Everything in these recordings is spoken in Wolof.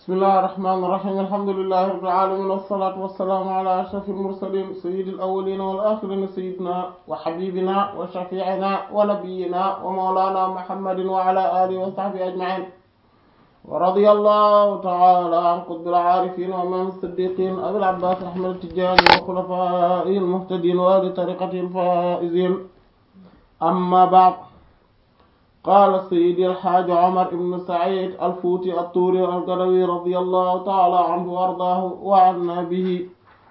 bismillahi irrahmani irrahim alhamdulilahi rabbil alamin wassalatu wassalaamu ala ashrafil mursalin sayyidil awwalina wal akhirina sayyidina wa habibina wa shafi'ina wa nabiyyina wa mawlana muhammadin wa ala alihi wa sahbihi ajma'in wa radiyallahu ta'ala an qutbil arifin wa imam as-siddiqin abil abbas ahmad at-tijani wa khulafaihi al-muhtadin wa li tariqatihi al-faizin amma ba'd qaala sayyidi alxaaji Omar ibn Saïd al-Fuuti at-Tuuri al-Gadawi radiyallahu ta'ala anhu wa ardaahu wa annaa bihi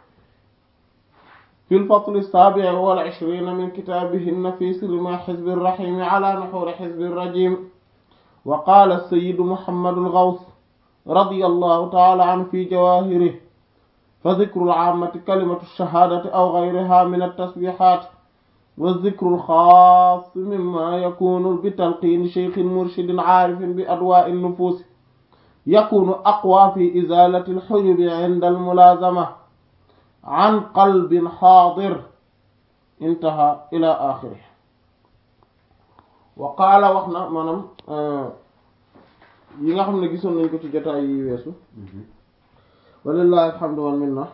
fi al-fasl as-saabi' wal ishriin min kitaabihi an-nafiis rimaa hizbi ar-rahiim alaa nuhuuri hizbi ar-rajiim wa qaala sayyidu Muhammad al-Ghaws radiyallahu ta'ala anhu fi jawaahirihi fa dhikru al-'aammati kalimatu ash-shahaadati aw ghayrihaa min at-tasbiihaat wa zikru alxaas mimma yakunu bi talqiini cheikhin murshidin aarifin bi adwaa'i nufuusi yakunu aqwa fi izaalati alxujubi inda almulaazama an qalbin xaadir intaha ila axiri wa qaala wax na maanaam yi nga xam ne gisoon nañ ko ci jotaay yi weesu walillahi alhamdu wal minna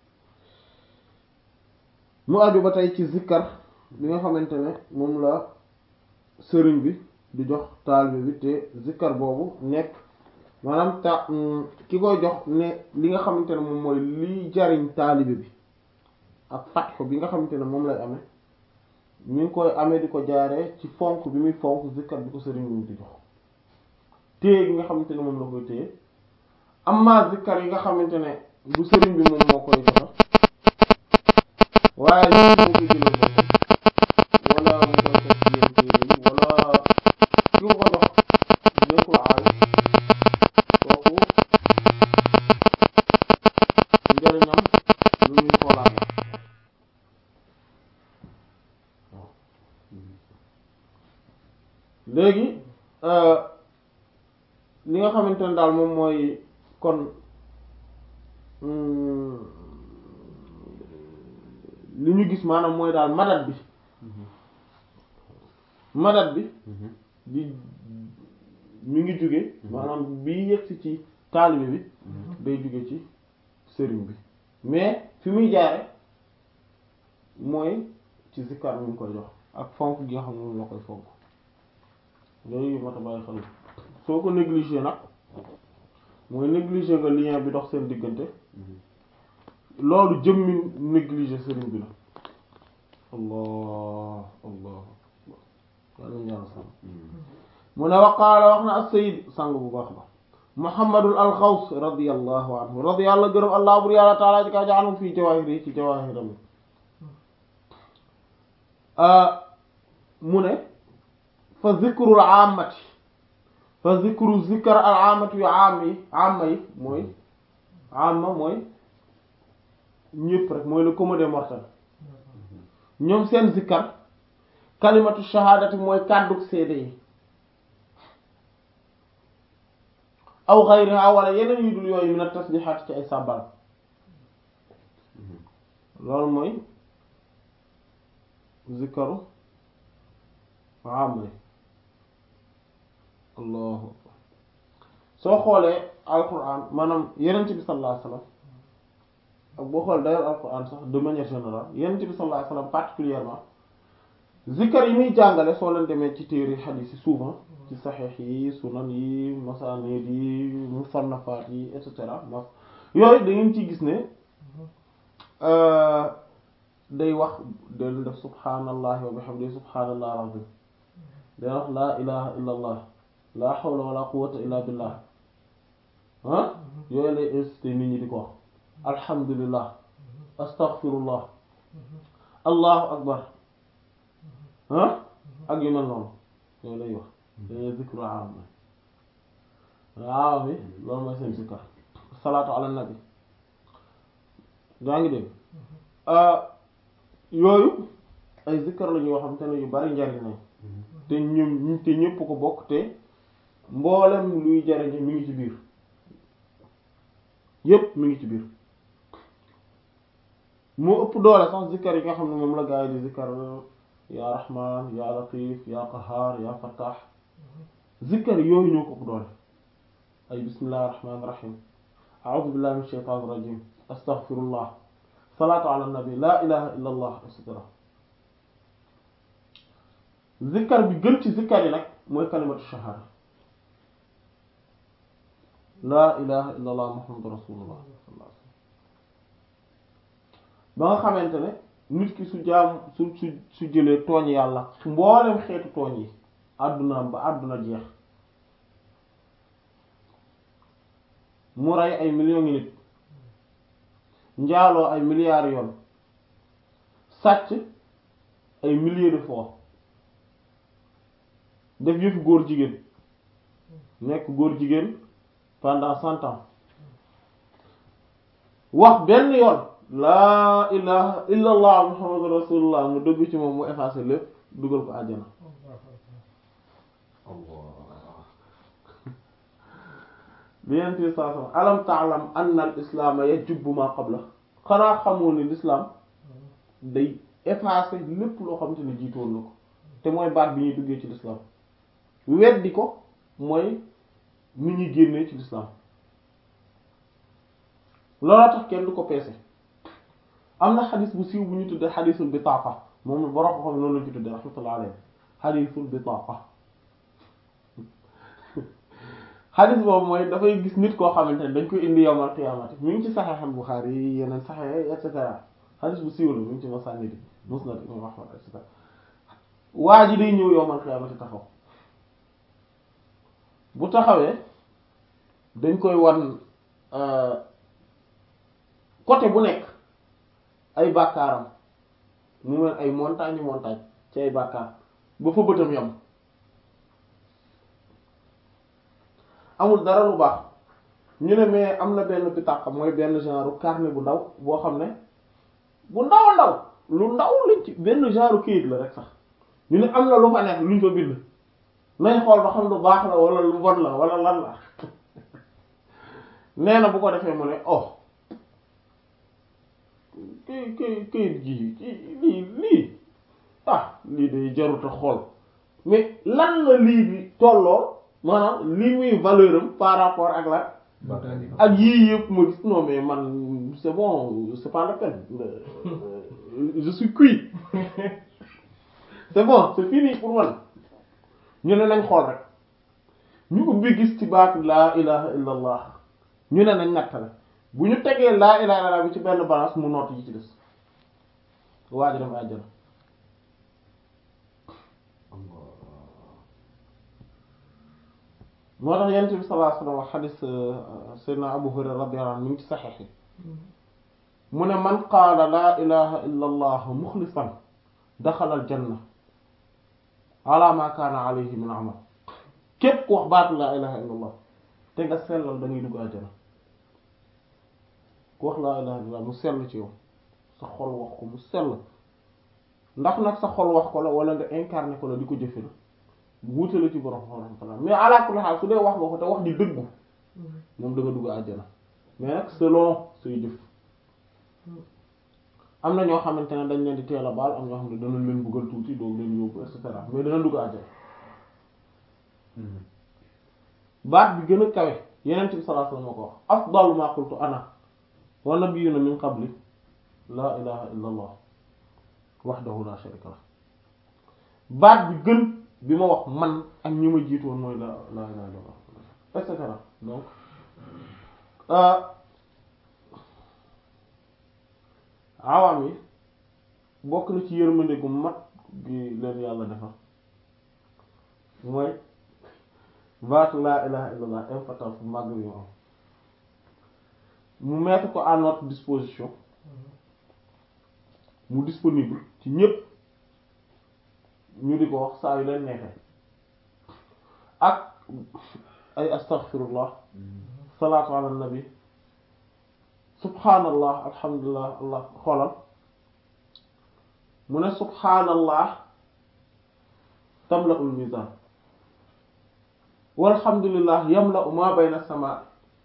mu aju ba tey ci zikkar bi nga xamante ne moom la sëriñ bi di jox taalibe bi te zikkar boobu nekk maanaam ta ki koy jox ne li nga xamante ne moom mooy liy jariñ taalibe bi ak fatxu bi nga xamante ne moom lay amee mi ngi koy amee di ko jaaree ci fonk bi muy fonk zikkar bi ko sëriñ bi di jox téye gi nga xamante ne moom la koy téye amma zikkar yi nga xamante ne bu sëriñ bi moom moo koy joxe waaye li moo koy jëlee wala mu koy teg ci yéen téere yi wala ki ko jox nekkul aay kooku njëriñam lu ñuy xoolaat waaw léegi li nga xamante ne daal moom mooy kon li ñu gis maanaam mooy daal madat bi madat bi di mi ngi jóge maanaam bi yegsi ci taalibe bi day jóge ci sëriñ bi mais fi muy jaare mooy ci zikkar mi ngi koy jox ak fonk gi nga xam ne moom la koy fonk yooyu mat a bàyyi xel soo ko négligé nag mooy négligé nga lien bi dox seen diggante loolu jëmmi négligé sëriñ bi la allah allah yàlla ñaan sam mu ne waqaala wax na as-sayyid sang bu baax ba muhammadul alxaws radiyallahu anhu radi yàlla gërëm allah bur yàlla taala ji kaa jaanum fii jawaahir yi ci jawaahiram mu ne fa zikrul aamati fa zikru zikr al aamati yu aam yi aama yi mooy aama mooy ñëpp rek mooy le commun des mortels ñoom seen zikkar kalimatu shahaadati mooy kàddug seede yi aw xayriha wala yeneen yu dul yooyu min at-tasbihaat ci ay sàbbal loolu mooy zikkaru am allahu akbar soo xoolee alquran maanaam yenent bi sallallahu alayhi wasallam ak boo xool d'ailleurs alquran sax de manière générale yenent bi sallallahu alayhi wasallam particulièrement zikkar yi muy jàngale soo leen demee ci téere xadiis yi souvent ci saxiix yi sunan yi masanid yi musannafaat yi et cetera mas yooyu da ngeen ci gis ne day wax day def subhaanallahi wa bihamdihi subhaanallahi alazim day wax laa ilaha illa allah laa hawla wala quwwata illa billah ah yooyu lay incité nit ñi di ko wax alhamdulillah astaghfirullah allahu akbar ah ak yu mel noonu yooyu lay wax dañuy zikru aam waaw bi loolu mooy seen zikkar salaatu ala nabi daa ngi dégg yooyu ay zikkar la ñoo xam te ne yu bari njariñ nañ te ñoom te ñëpp ko bokk te mboolem luy jariñ mi ngi ci biir yépp mi ngi ci biir moo ëpp doole sax zikkar yi nga xam ne moom la gaa yi di zikkar yaa rahman yaa latif yaa qahaar yaa fattah zikkar yooyu ñoo ko ëpp doole ay bismillahir rahmanir rahim a'udhu billahi minash shaytanir rajim astaghfirullah salaatu ala nabi la ilaha illa allah et cetera zikkar bi gën ci zikkar yi nag mooy kalimatu shahada la ilaha illa allah muhammadu rasulullah sallallahu alayhi wasallam ba nga xamante ne nit ki su jaam su su su jëlee tooñ yàlla mboolem xeetu tooñ yi àddunaam ba àdduna jeex mu rey ay millions ngi nit njaaloo ay milliards yoon sàcc ay milliers de fois def yëfu góor jigéen nekk góor jigéen pendant cent ans wax benn yoon laa ilaha illa allah muhammadu rasulullah mu dëgg ci moom mu effacé lépp dugal ko àjjana bi yenenti saa sama alam taalam anna al islaama yajubbu ma qabla xanaa xamoo ne l'islam day effacé lépp loo xamante ne jiitoon na ko te mooy baat bi ñuy duggee ci l'islam weddi ko mooy ni ñuy génnee ci l'islam looloo tax kenn du ko peese am na xadis bu siiw bu ñu tuddee xadisul bitaaqa moom borom ko xam noonu lañu ci tuddee rahmatullah alayhi xadisul bitaaqa xadis boobu mooy dafay gis nit koo xamante ne dañ koy indi yowmal qiyaamati mi ngi ci Sahih al-Bukhari yi yeneen Sahih et cetera xadis bu siiw la mi ngi ci Masanid Musnad Imam Ahmad et cetera waa ji day ñëw yowmal qiyaamati taxaw bu taxawee dañ koy wan côté bu nekk ay bàkkaaram mu mel ay montagne montagne ci ay bàkkaar ba fa bëtam yam amul dara lu baax ñu ne mais am na benn bitaq mooy benn genre carnet bu ndaw boo xam ne bu ndaw ndaw lu ndaw lañ ci benn genre kayit la rek sax ñu ne am na lu fa nekk luñ fa bind nañ xool ba xam lu baax la wala lu bon la wala lan la nee na bu ko defee mu ne oh këy këy këyit gi lii lii ah lii day jarut a xool mais lan la lii bi tolloo maanaam lii muy valeur am par rapport ak la ak yii yëpp ma gis non mais man c'est bon c'est pas la peine je suis cuit c'est bon c'est fini pour man ñu ne nañ xool rek ñu ubbi gis ci baatu laa ilaha illa allah ñu ne nañ nattale bu ñu tegee laa ilaha illa allah bi ci benn balance mu noot yi ci des waa ji dem àjjana moo tax yonent bi sallallahu alayhi wasallam wax xadis sayyidina Abu Hurayra radiyallahu anhu mi ngi ci saxiix yi mu ne man qaala laa ilaha illa allah muxlisan daxala al janna ala ma kaana alayhi min amal képp ku wax baatu laa ilaha illa allah te nga sellal da ngay dugg àjjana ku wax laa ilaha illa allah mu sell ci yow sa xol wax ko mu sell ndax nag sa xol wax ko la wala nga incarné ko la di ko jëfe la wuute la ci borom rahmatullah mais ala kulli haal su dee wax nga ko te wax di dëggu moom da nga dugg àjjana mais nag selon say jëf am na ñoo xamante ne dañ leen di teel a baal am ñoo xam ne dana leen buggal tuuti doog leen yóbbu et cetera mais dana dugg àjjana baat bi gën a kawe yeneen ci sallallahu alayhi wasallam ko wax afdalu ma qultu ana wa nabiyyuna min qabli laa ilaha illa allah wahdahu la sharika lah baat bi gën bi ma wax man ak ñi ma jiitoon mooy la la ilaha illa allah et cetera donc awaam yi bokk na ci yërmande gu mat gi leen yàlla defal mooy baatu laa ilaha illallah importance bu màgg bi mu am mu mettre ko à notre disposition mu disponible ci ñépp ñu di ko wax saa yu leen neexee ak ay astaghfirullah salaatu ala nabi subhanallah alhamdulillah allah xoolal mu ne subhanallah tamla'ul mizan walhamdulillah yamla'u ma bayna as-samaa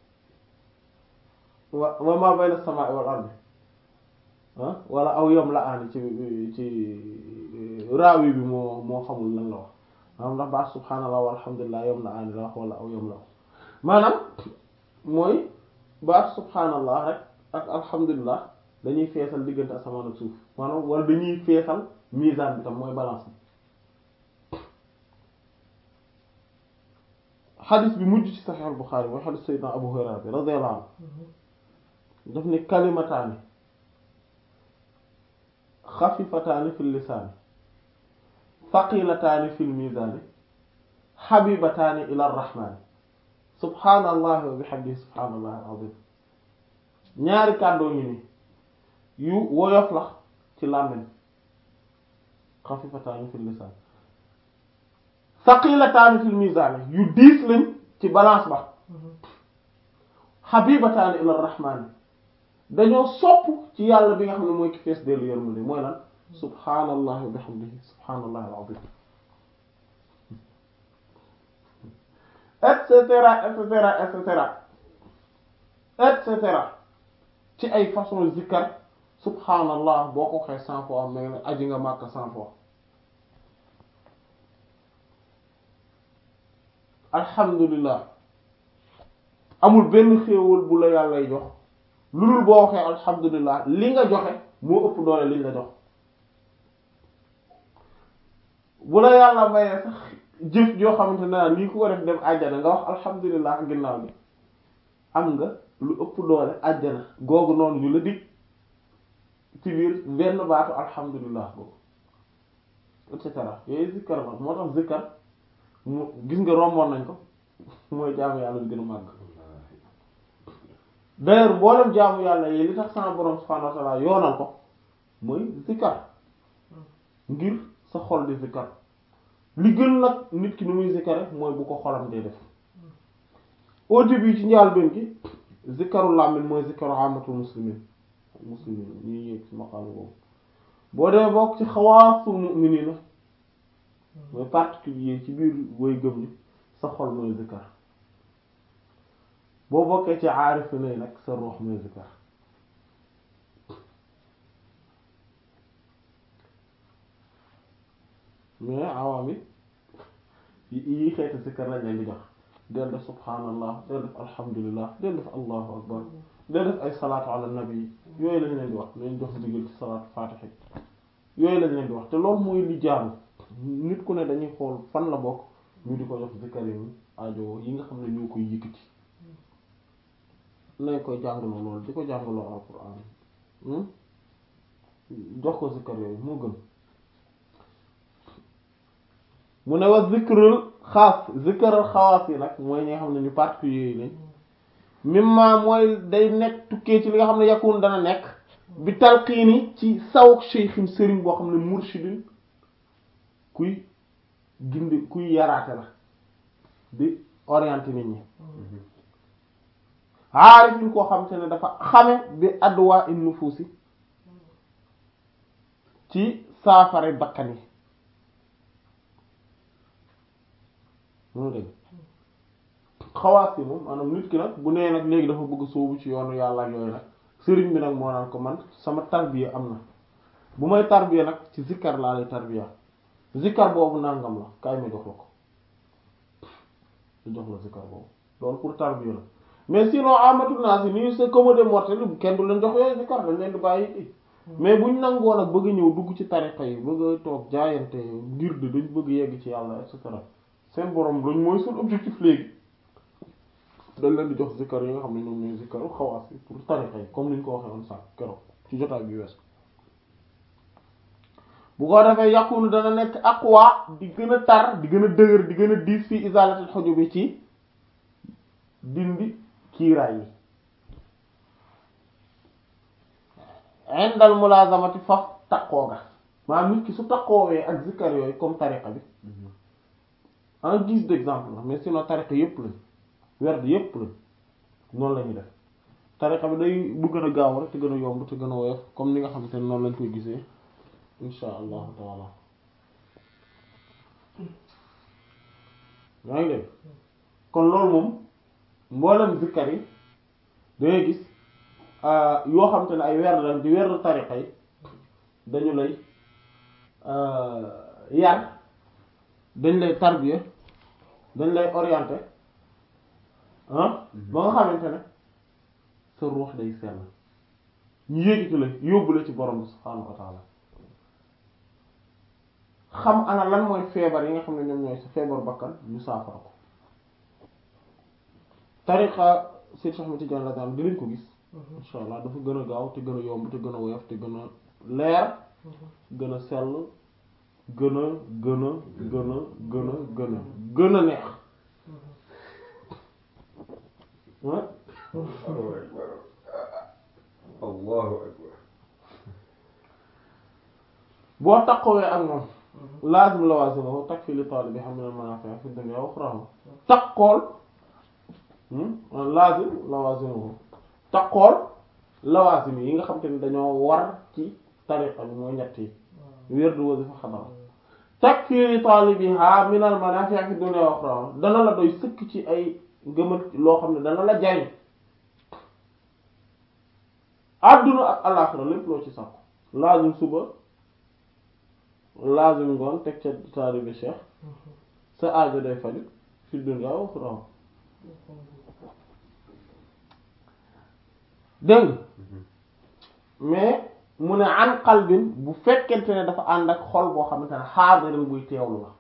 wa wa ma bayna as-samaa wal ardi ah wala aw yamla'ani ci ci raawi bi moo moo xamul lan la wax maanaam ndax baax subhanallah walhamdulillah yamla'ani la wax wala aw yamla'u maanaam mooy baat subhaanallah rek ak alhamdulilah dañuy feesal diggante asamaan ak suuf maanaam wala dañuy feesal misaan bi tam mooy balance bi xadis bi mujj ci saxiix al Buxaari mooy xadis sayyidina Abu Hurayra bi radiyallahu anhu daf ne kalimataani xafifataani fil lisaani thaqilataani fil miizaani xabibataani ila rahmaani subhaanallahi wa bihamdihi subhaanallahi al-azim ñaari kàddoo ngi ni yu woyof la ci làmmiñ xafifataani fil lisaan thaqilataani fil miizaani yu diis lañ ci balance ba xabibataani ila rahmaani dañoo sopp ci yàlla bi nga xam ne mooy ki fees dellu yërmande mooy lan subhaanallahi wa bihamdihi subhaanallahi al-azim et cetera et cetera et cetera et cetera ci ay façon zikkar subhaanallah boo ko waxee cent fois mel ne aji nga màkk cent fois alhamdulillah amul benn xéewal bu la yàllay jox lu dul boo waxee alhamdulillah li nga joxe moo ëpp doole liñ la jox bu la yàlla mayee sax jëf joo xamante ne naa lii ku ko def dem àjjana nga wax alhamdulillah ginnaaw bi am nga lu ëpp doole àjjana googu noonu ñu la dig ci biir benn baatu alhamdulillah boobu et cetera yooyu zikkar la moo tax zikkar mu gis nga romboon nañ ko mooy jaamu yàlla bi gën a màgg d'ailleurs mboolem jaamu yàlla yi li tax sama borom subhanahu wa ta'ala yoonal ko mooy zikkar ngir sa xol di zikkar li gën nag nit ki ni muy zikkare mooy bu ko xolam dee def au début ci njaal benn gi zikkaru làmmiñ mooy zikkaru amatul muslimin muslimin ñuy yéeg ci maqaam boobu boo dee bokk ci xawaasul mu'minina mooy particulier ci biir booy gëm ni sa xol mooy zikkar boo bokkee ci aarifi nay nag sa ruux mooy zikkar mais awaam it yi xeeti zikkar lañ leen di jox del def subhaanallah del def alhamdulillah del def allahu akbar del def ay salaatu ala nabi yooyu lañ leen di wax lañ jox digal ci salaatu faatiha yooyu lañ leen di wax te loolu mooy li jaaru nit ku ne dañuy xool fan la bokk ñu di ko jox zikkar yi aajo yi nga xam ne ñoo koy yëkkati nañ koy jàngaloo loolu di ko jàngaloo alquran jox ko zikkar yooyu moo gën mu ne wa zikrul xaas zikrul xawaas yi nag mooy ñi nga xam ne ñu particulier yi lañ mimma mooy day nekk tukkee ci li nga xam ne yakun dana nekk bi talqiini ci sawuk cheikhin sëriñ boo xam ne murshidin kuy gindi kuy yaraate la di orienté nit ñi aarifin koo xam te ne dafa xame bi adwa in nufusi ci saafara bakkan yi moom dégg xawaas yi moom maanaam nit ki nag bu nee nag léegi dafa bëgg sóobu ci yoonu yàlla ak yooyu nag sëriñ bi nag moo naan ko man sama tarbiya am na bu may tarbiya nag ci zikkar laa lay tarbiya zikkar boobu nangam la kaay ma jox la ko lu jox la zikkar boobu loolu pour tarbiya la mais sinon amatul naa si nii c'est comme des mortels kenn du leen jox yooyu zikkar dañ leen di bàyyi i mais buñ nangoo nag bëgg ñëw dugg ci tariqa yi bëgg a toog jaayante ngir de dañ bëgg yegg ci yàlla et cetera seen borom lañ mooy seen objectif léegi dañ leen di jox zikkar yi nga xam ne ñoom ñooy zikkaru xawaas yi pour tariqa yi comme ni ñu ko waxee woon sànq keroog ci jotaay bi wees bu ko defee yàqunu dana nekk aqwa di gën a tar di gën a dëgër di gën a diis fii isalatul xojub bi ci dindi kiiraay yi indal mulazamati faf taqoo ga maanaam nit ki su taqoowee ak zikkar yooyu comme tariqa bi en guise d'exemple la mais sinon tariqa yépp lañ werd yépp lañ noonu la ñuy def tariqa bi day bu gën a gaaw rek te gën a yomb te gën a woyof comme ni nga xamante ne noonu lañ koy gisee insha allahu taala yaa ngi dégg kon loolu moom mboolem zikkar yi dangay gis yoo xam te ne ay werd lañ di werd tariqa yi dañu lay yar dañ lay tarbiya dañ lay orienter ah ba nga xamante ne sa ruux day sell ñu yéegiti la yóbbu la ci borom bi subhaanahu wa taala xam ana lan mooy feebar yi nga xam ne ñoom ñooy sa feebar bakkan ñu saafara ko tariqa Seydou Cheikh Ahmed Tidiane radiyallahu anhu dinañ ko gis insha allah dafa gën a gaaw te gën a yomb te gën a woyof te gën a leer gën a sell gën a gën a gën a gën a gën a gën a neex ah allahu akbar boo taqowee ak moom laazim lawaazimahu takfi li taalibiha min al-manaafi' fi dunya wa ukhraa taqool laazim lawaazimahu taqool lawaazim yi nga xam te ne dañoo war ci tariqa bi mooy ñett yi wird wazifa xadara takfi li taalibiha min al-manaafi' fi dunya wa ukhraa dana la doy sëkk ci ay ngëmal loo xam ne dana la jariñ àdduna ak alaaxira lépp loo ci sàkku laazim suba laazim ngoon teg ca taalibe cheikh sa aajo day faju fi dunya wa uxra dégg mais mu ne an qalbin bu fekkente ne dafa ànd ak xol boo xamante ne xaadirin buy teewlu la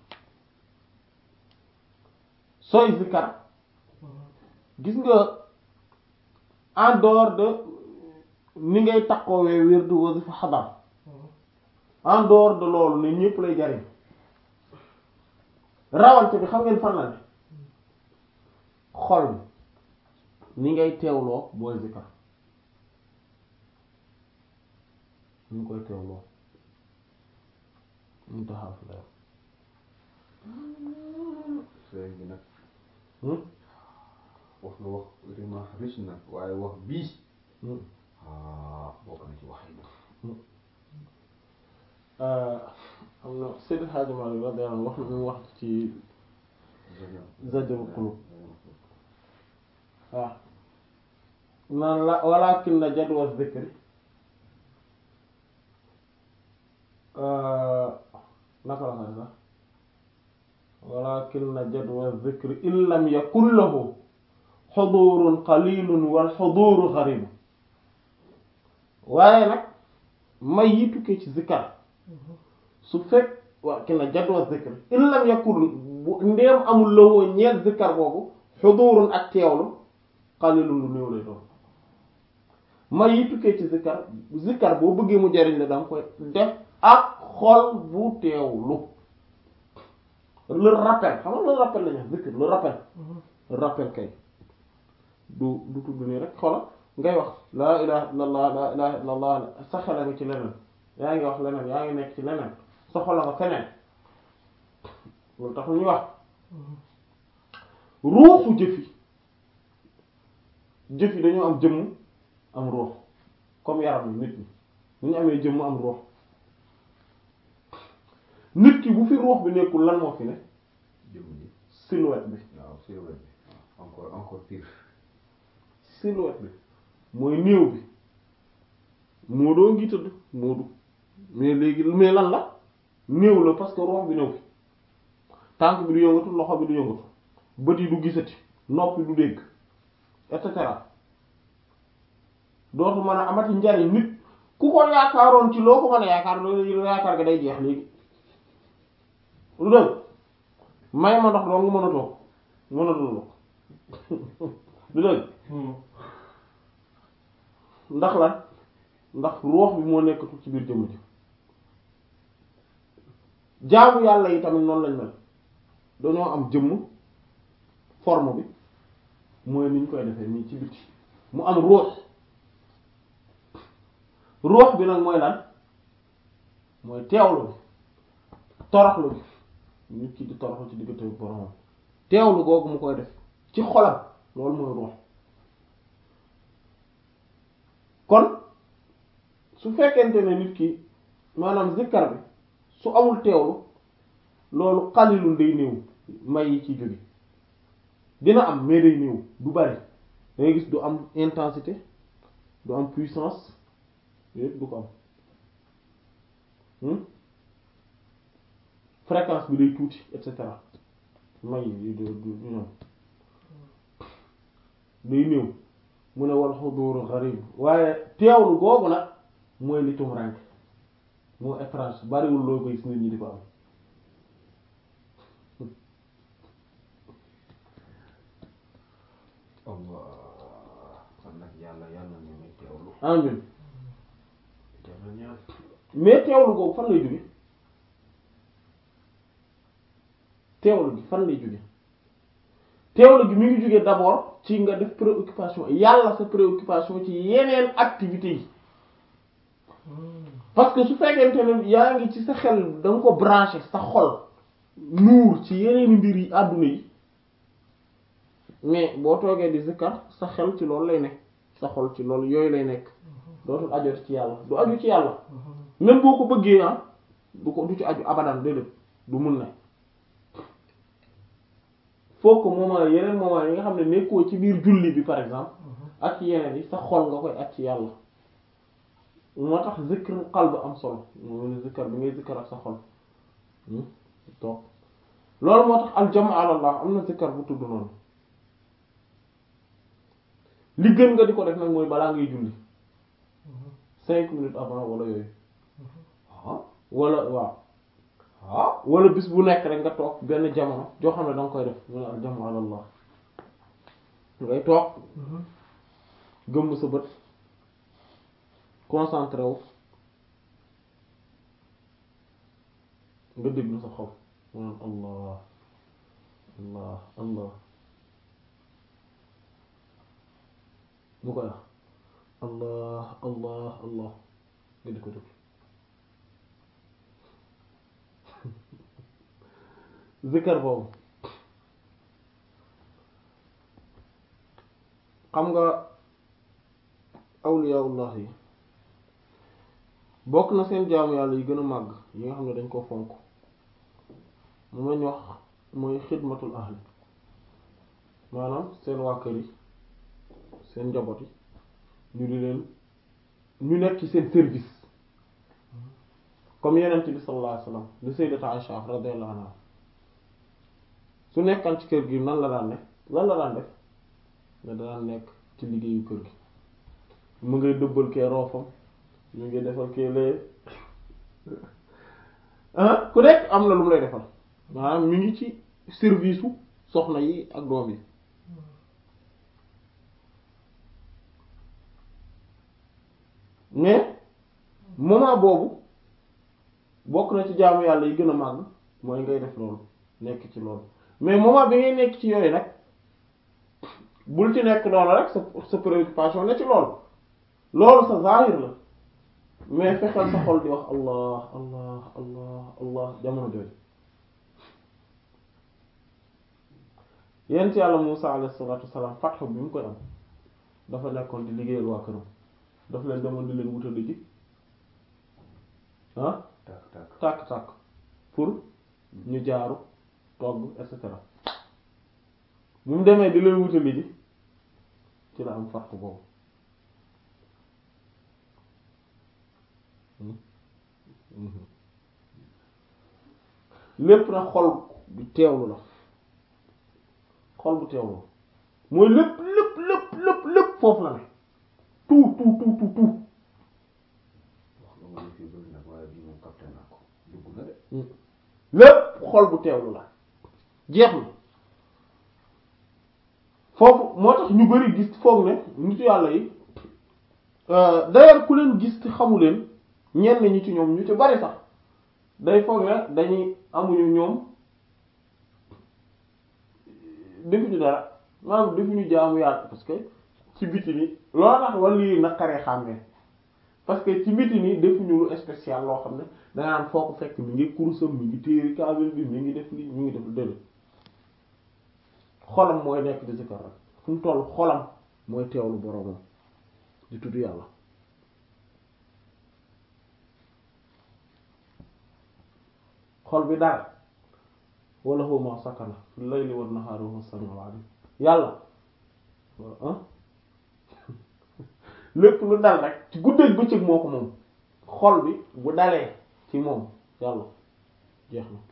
sooy zikkar gis nga en dehors de ni ngay takkoowee wirdu wasifa xadar en dehors de loolu ne ñépp lay jariñ rawante bi xam ngeen fan la ne xol bi ni ngay teewloo booy zikkar ni nga koy teewloo ñu taxaw fi la sëriñ bi nag wax nga wax vraiment riche na waaye wax bii ah bokk na ci wax yi nag am na Seydi Hadji Malick radiyallahu anhu wax na mu wax ci Zajrul Qulub waaw naan la walakin na jadwa zikri naka la xam sax walakin na jadwa zikri in lam yakun lahu xudurun qalilun wal xuduru xaribu waaye nag may yi tukkee ci zikkar su fekk waa ki na jadwa zikr in lam yakun bu ndeem amul lawoo ñeel zikkar boobu xudurun ak teewlu qalilun lu néew lay doon may yi tukkee ci zikkar zikkar boo bëggee mu jariñ la danga koy def ak xol bu teewlu le rappel xam nga le rappel la ñu zikr le rappel rappel kay du du tudd nii rek xola ngay wax laa ilaha illallah laa ilaha illallah sa xel nga ci leneen yaa ngi wax leneen yaa ngi nekk ci leneen sa xol nga feneen loolu tax ñuy wax ruuxu jëf yi jëf yi dañoo am jëmm am ruux comme yaram yi nit ñi ñu ñu amee jëmm am ruux nit ki bu fi ruux bi nekkul lan moo fi ne jëm ji silhouette bi waaw silhouette bi encore encore pire silhouette bi mooy néew bi Moodu ngi tëdd Moodu mais léegi mais lan la néew la parce que ruux bi néew fi tànk bi du yëngatu loxo bi du yëngatu bët yi du gisati nopp du dégg et cetera dootu mën a amati njariñ nit ku ko yaakaaroon ci loo ko mën a yaakaar loolu yaakaar ga day jeex léegi lu dëgg may ma ndox doo nga mën a toog mën a dund lu dëgg ndax lan ndax ruux bi moo nekkatul ci biir jëmm ji jaamu yàlla yi tamit noonu lañ mel dañoo am jëmm forme bi mooy ni ñu koy defee nii ci biti mu am ruux ruux bi nag mooy lan mooy teewlu bi toroxlu bi nit ki di toroxlu ci diggante bi boromam teewlu googu mu koy def ci xolam loolu mooy ruux kon su fekkente ne nit ki maanaam zikkar bi su amul teewlu loolu xalilul day néew may yi ci jóge dina am mais day néew du bari dangay gis du am intensité du am puissance yépp du ko am fréquence bi day tuuti et cetera may yi du du ñoom day néew mu ne wal xuduuru gharib waaye teewlu googu nag mooy li tumrank moo étrange bariwul loo koy gis nit ñi di ko am Allah kon nag yàlla yàlla ñu may teewlu amin teewlu ñaan mais teewlu googu fan lay jóge teewlu gi fan lay jóge teewlu gi mi ngi jóge d'abord ci nga def préoccupation yàlla sa préoccupation ci yeneen activités yi parce que su fekkente ne yaa ngi ci sa xel da nga ko branché sa xol nuur ci yeneen mbir yi àdduna yi mais boo toogee di zikkar sa xel ci loolu lay nekk sa xol ci loolu yooyu lay nekk dootul ajooti ci yàlla du aju ci yàlla même boo ko bëggee ah du ko du ci aju abadan déedéet du mun na faut que moment yeneen moment yi nga xam ne nekkoo ci biir julli bi par exemple ak ci yeneen yi sa xol nga koy ak ci yàlla moo tax zikr qalb am solo mooy zikkar bi ngay zikkar ak sa xol toog loolu moo tax aljamu ala allah am na zikkar bu tudd noonu li gën nga di ko def nag mooy balaa ngay julli cinq minutes avant wala yooyu ah wala waaw ah wala bis bu nekk rek nga toog benn jamono joo xam ne da nga koy def mu ne aljamu ala allah ngay toog gëmm sa bët concentré wu nga déglu sa xol mu naan allah allah allah mu koy wax allah allah allah nga di ko déglu zikkar boobu xam nga awliyaullah yi bokk na seen jaamu yàlla yi gën a màgg yi nga xam ne dañ ko fonk moom lañ wax mooy xidmatul ahli maanaam seen waa kër yi seen njaboot yi ñu di leen ñu nekk ci seen service comme yenent bi sallallahu alayhi wasallam li sayyidata Aisha radiyallahu anha su nekkaan ci kër gi nan la daan ne lan la daan def nga daan nekk ci liggéeyu kër gi mu ngay dëbbal kee roofam mu ngi defal kee lee ah ku nekk am na lu mu lay defal maanaam mi ngi ci service u soxna yi ak doom yi mais moment boobu bokk na ci jaamu yàlla yi gën a màgg mooy ngay def loolu nekk ci loolu mais moment bi ngay nekk ci yooyu nag bul ci nekk noonu rek sa sa préoccupation ne ci loolu loolu sa zahir la mais fexeel sa xol di wax allah allah allah allah jamono jooju yent yàlla Musa alayhi salatu wassalam fatxu bi mu koy am dafa nekkoon di liggéeyal waa këram daf leen demoon di leen wutali ji ah tàkk tàkk tàkk-tàkk pour ñu jaaru togg et cetera bu mu demee di leen wutali ji ci la am fatxu boobu lépp nag xol bu teewlu la xol bu teewlu mooy lépp lépp lépp lépp lépp foofu la ne tout tout tout tout tout wax nga ma ne fii bëri nag waaye bii moom capté naa ko dugg na de lépp xol bu teewlu la jeex na foofu moo tax ñu bari gis foog ne nitu yàlla yi euh, d'ailleurs ku leen gis te xamu leen ñenn ñi ci ñoom ñu ci bari sax day foog ne dañuy amuñu ñoom defuñu dara maanaam defuñu jaamu yàlla parce que ci biti ni loolu tax wala lii naqaree xàmmee parce que ci biti ni defuñu lu spécial loo xam ne danga naan foo ko fekk mi ngi kurusam mi ngi téeri kaamil bi mi ngi def lii mi ngi def déedéet xolam mooy nekk di zikar rek fu mu toll xolam mooy teewlu boroomam di tudd yàlla xol bi daal wala huwa ma sakana fil layli wan nahaari wa huwa samiul alim yàlla ah lépp lu dal rek ci guddeeg bëccëg moo ko moom xol bi bu dalee ci moom yàlla jeex na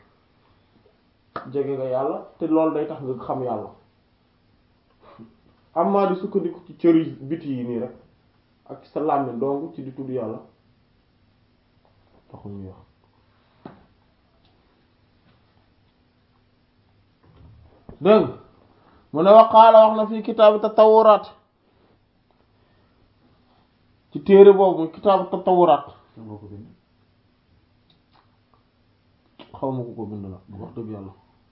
jege nga yàlla te loolu day tax nga xam yàlla amaa di sukkandiku ci cëri biti yi nii rek ak sa làmmiñ donc ci di tudd yàlla taxul ñuy wax dégg nga mu ne waqaala wax na fii kitaabu tatawuraat ci téere boobu muy kitaabu tatawuraat kan moo ko bind xaw ma ko ko bind la wax dëgg yàlla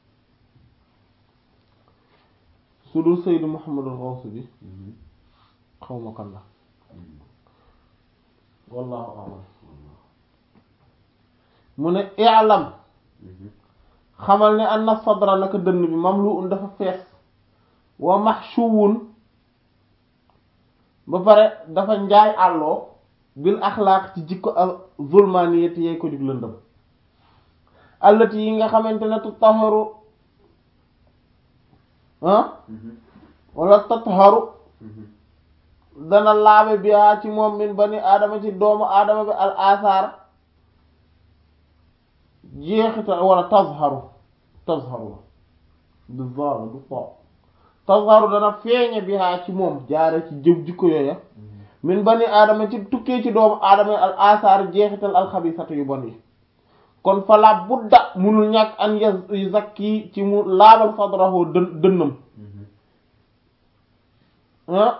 su dul Seydou Mouhamadul Xawsi bi xaw ma kan la wallahu a'lam mu ne i'lam xamal ne anna sadra naka dënn bi mamlu'un dafa fees wa mahshuwun ba pare dafa njaay àlloo bil axlaaq ci jikko al zulmaniyati yee ko jug lëndëm allati yi nga xamante ne tutaharu ah wala tatharu dana laabe bihaa ci moom min bani aadama ci doomu aadama bi al asaar jeexital wala tazharu tazharu la du zaara du fo tazharu dana feeñe bihaa ci moom jaare ci jëw jikko yooya min bani aadama ci tukkee ci doomu aadama yi al asaar jeexital alxabisatu yu bon yi kon fala budda munul ñàkk an yu zakki ci mu laabal sadrahu dën dënnam ah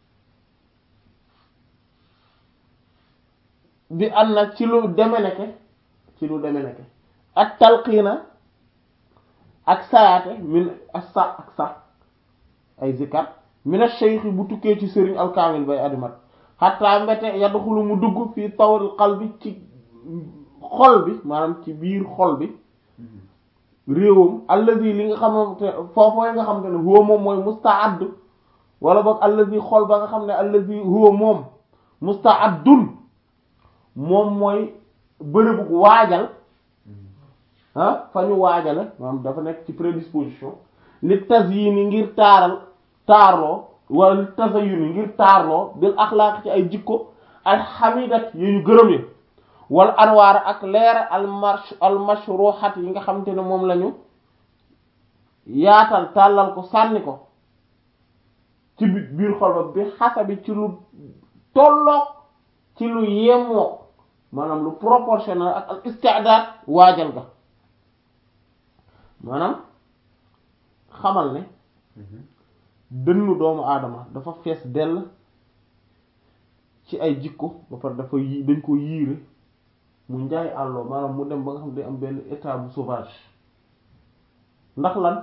bi an na ci lu deme neke ci lu deme neke ak talqiina ak sayaate min ak sa ak sa ay zikat min ash-shaykh bu tukkee ci sëriñ alkaamil bay adimat xatta mbete yadxulu mu dugg fii tawril qalbi ci xol bi maanaam ci biir xol bi réewam allazi li nga xamante foofooy nga xamante ne huwa moom mooy musta'add wala boog allazi xol ba nga xam ne allazi huwa moom musta'addun moom mooy bërëbu waajal ah fa ñu waajale maanaam dafa nekk ci prédisposition li tazyini ngir taaral taarloo wala li tazayyuni ngir taarloo bil axlaaq ci ay jikko al hamidat yu ñu gërëm yi wal anwaar ak leer al marsh al mashruhat yi nga xamante ne moom lañu yaatal tàllal ko sànni ko ci biir xol ba bi xasabi ci lu tolloog ci lu yemoo maanaam lu proportionnel ak al isti'dad waajal ga maanaam xamal ne dënnu doomu aadama dafa fees dell ci ay jikko ba pare dafa yi dañ ko yiire mu njaay àlloo maanaam mu dem ba nga xam ne day am benn état bu sauvage ndax lan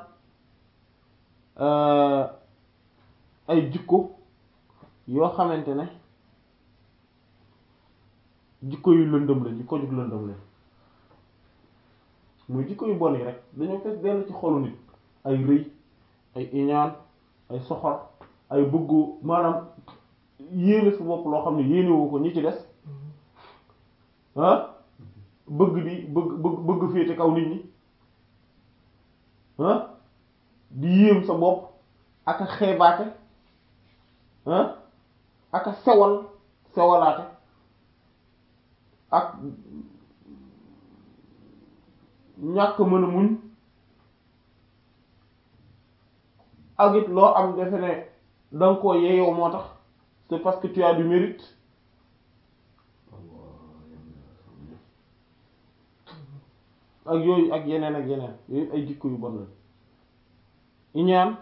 ay jikko yoo xamante ne jikko yu lëndëm lañ jikko jug lëndëm lañ muy jikko yu bon yi rek dañoo fees dell ci xolu nit ay rëy ay iñaan ay soxor ay bëggu maanaam yéene su bopp loo xam ne yéene woo ko ñi ci des ah bëgg di bëgg bëgg bëgg féete kaw nit ñi ah di yéem sa bopp ak a xeebaate ah ak a sewal sewalaate ak ñàkk mën a muñ ak it loo am defe ne danga koo yeeyoo moo tax c'est parce que tu as du mérite ak yooyu ak yeneen ak yeneen yooyu ay jikko yu bon la iñaan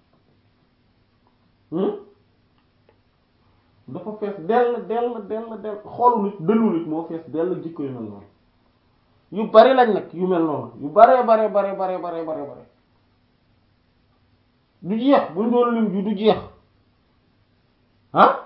dafa fees dell dell dell dell xoolu nit dënnu nit moo fees dell jikko yu mel noonu yu bari lañ nag yu mel noonu yu bare bare bare bare bare bare bare du jeex buñ doon lim ju du jeex ah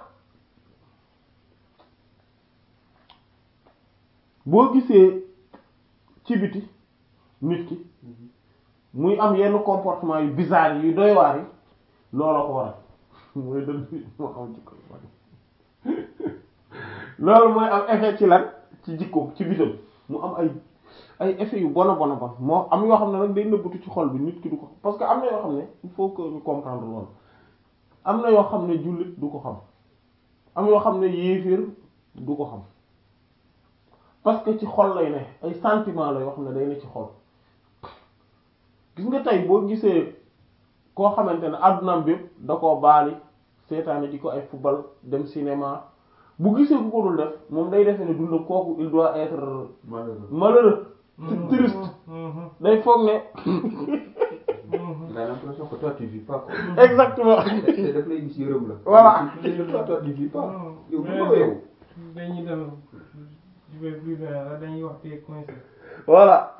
boo gisee ci biti nit ki muy am yenn comportement yu bizarre yi yu doy waar yi looloo ko waral mooy dënn nit moo am jikko yu bari loolu mooy am effet ci lan ci jikko ci bitam mu am ay ay effet yu bon a bon a bon moo am yoo xam ne nag day nëbbatu ci xol bi nit ki du ko parce que am na yoo xam ne il faut que ñu comprendre loolu am na yoo xam ne jullit du ko xam am yoo xam ne yéeféer du ko xam parce que ci xol lay ne ay sentiment la yoo xam ne day ne ci xol gis nga tey boo gisee koo xamante ne addunaam bépp da koo baali seetaane di ko ay football dem cinéma bu gisee ku ko dul def moom day defee ne dundam kooku il doit être malheureux malheureux triste day foog ne il a l'impression que toi tu vis pas quoi exactement te te daf lay gis yërëm la Voilà. tu dis que toi toi tu vis pas yow mais dundoo yow dañuy dem je vais plus loin la dañuy wax te coincé voilà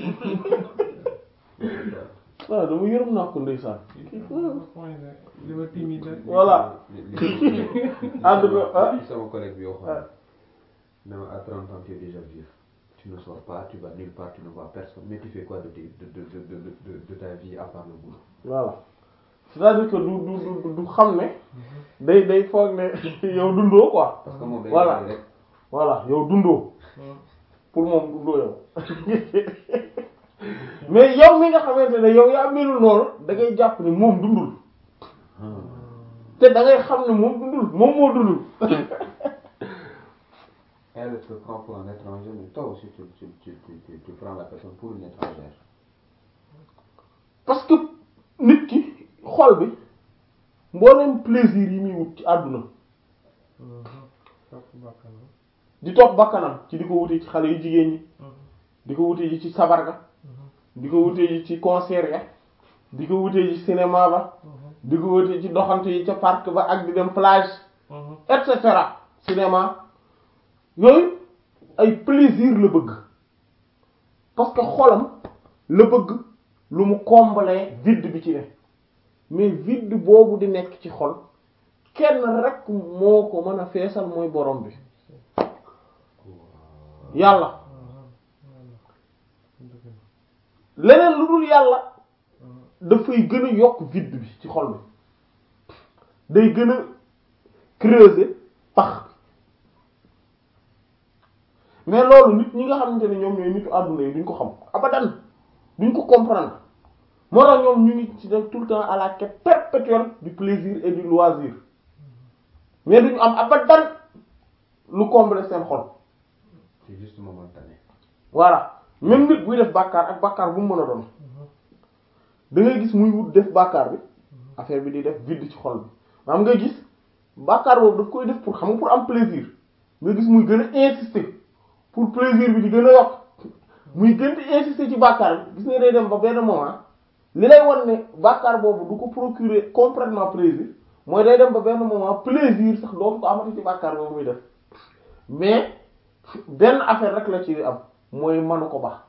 waaw dama yërëm naa ko ndeysaan coincé li ma timide voilà ànd ko ah li sama collègue bi waxoon ne ma à 30 ans tu es déjà vieux tu ne sors pas tu vas nulle part tu ne vois personne mais tu fais quoi de tes- de de de de de de ta vie à part le boulot voilà c'est-à-dire que du du du du xam ne day day foog ne yow dundoo quoi parce que moom day Voilà. rek voilà yow dundoo pour moom dundoo yow mais yow mi nga xamante ne yow yaa melul noonu da ngay jàpp ne moom dundul te da ngay xam ne moom dundul moom moo dundul elle te prend pour un étranger mais toi aussi tu tu tu tu tu, tu prends la personne pour une étrangère parce que nit ki xol bi mboolem plaisir yi muy wut ci àdduna topp bakkanam di topp bakkanam ci di ko wutee ci xale yu jigéen ñi di ko wutee ji ci sabar ga di ko wutee ji ci concert ya di ko wutee ji cinéma ba di ko wutee ci doxante yi ca parc ba ak di dem plage et cetera cinéma yooyu ay plaisir la bëgg parce que xolam la bëgg lu mu combler vide bi ci ne mais vide boobu di nekk ci xol kenn rek moo ko mën a feesal mooy borom bi yàlla leneen lu dul yàlla dafay gën a yokk vide bi ci xol bi day gën a creuser pax mais loolu nit ñi nga xamante ne ñoom ñooy nitu àdduna yi duñ ko xam abadan duñ ko comprendre moo tax ñoom ñu ngi ci nekk tout le temps à la quête perpétuelle du plaisir et du loisir mais duñu am abadan lu combler seen xol c'est juste momentané voilà même nit buy def bàkkaar ak bàkkaar bu mu mën a doon da ngay gis muy wut def bàkkaar bi affaire bi di def vide ci xol bi maanaam nga gis bàkkaar boobu daf koy def pour xam nga pour am plaisir nga gis muy gën a insister pour plaisir bi di gën a yokk muy gën di insister ci bàkkaar bi gis nga day dem ba benn moment li lay wan ne bàkkaar boobu du ko procurer complètement plaisir mooy day dem ba benn moment plaisir sax dootu ko amati ci bàkkaar boobu muy def mais benn affaire rek la ci am mooy manu ko baax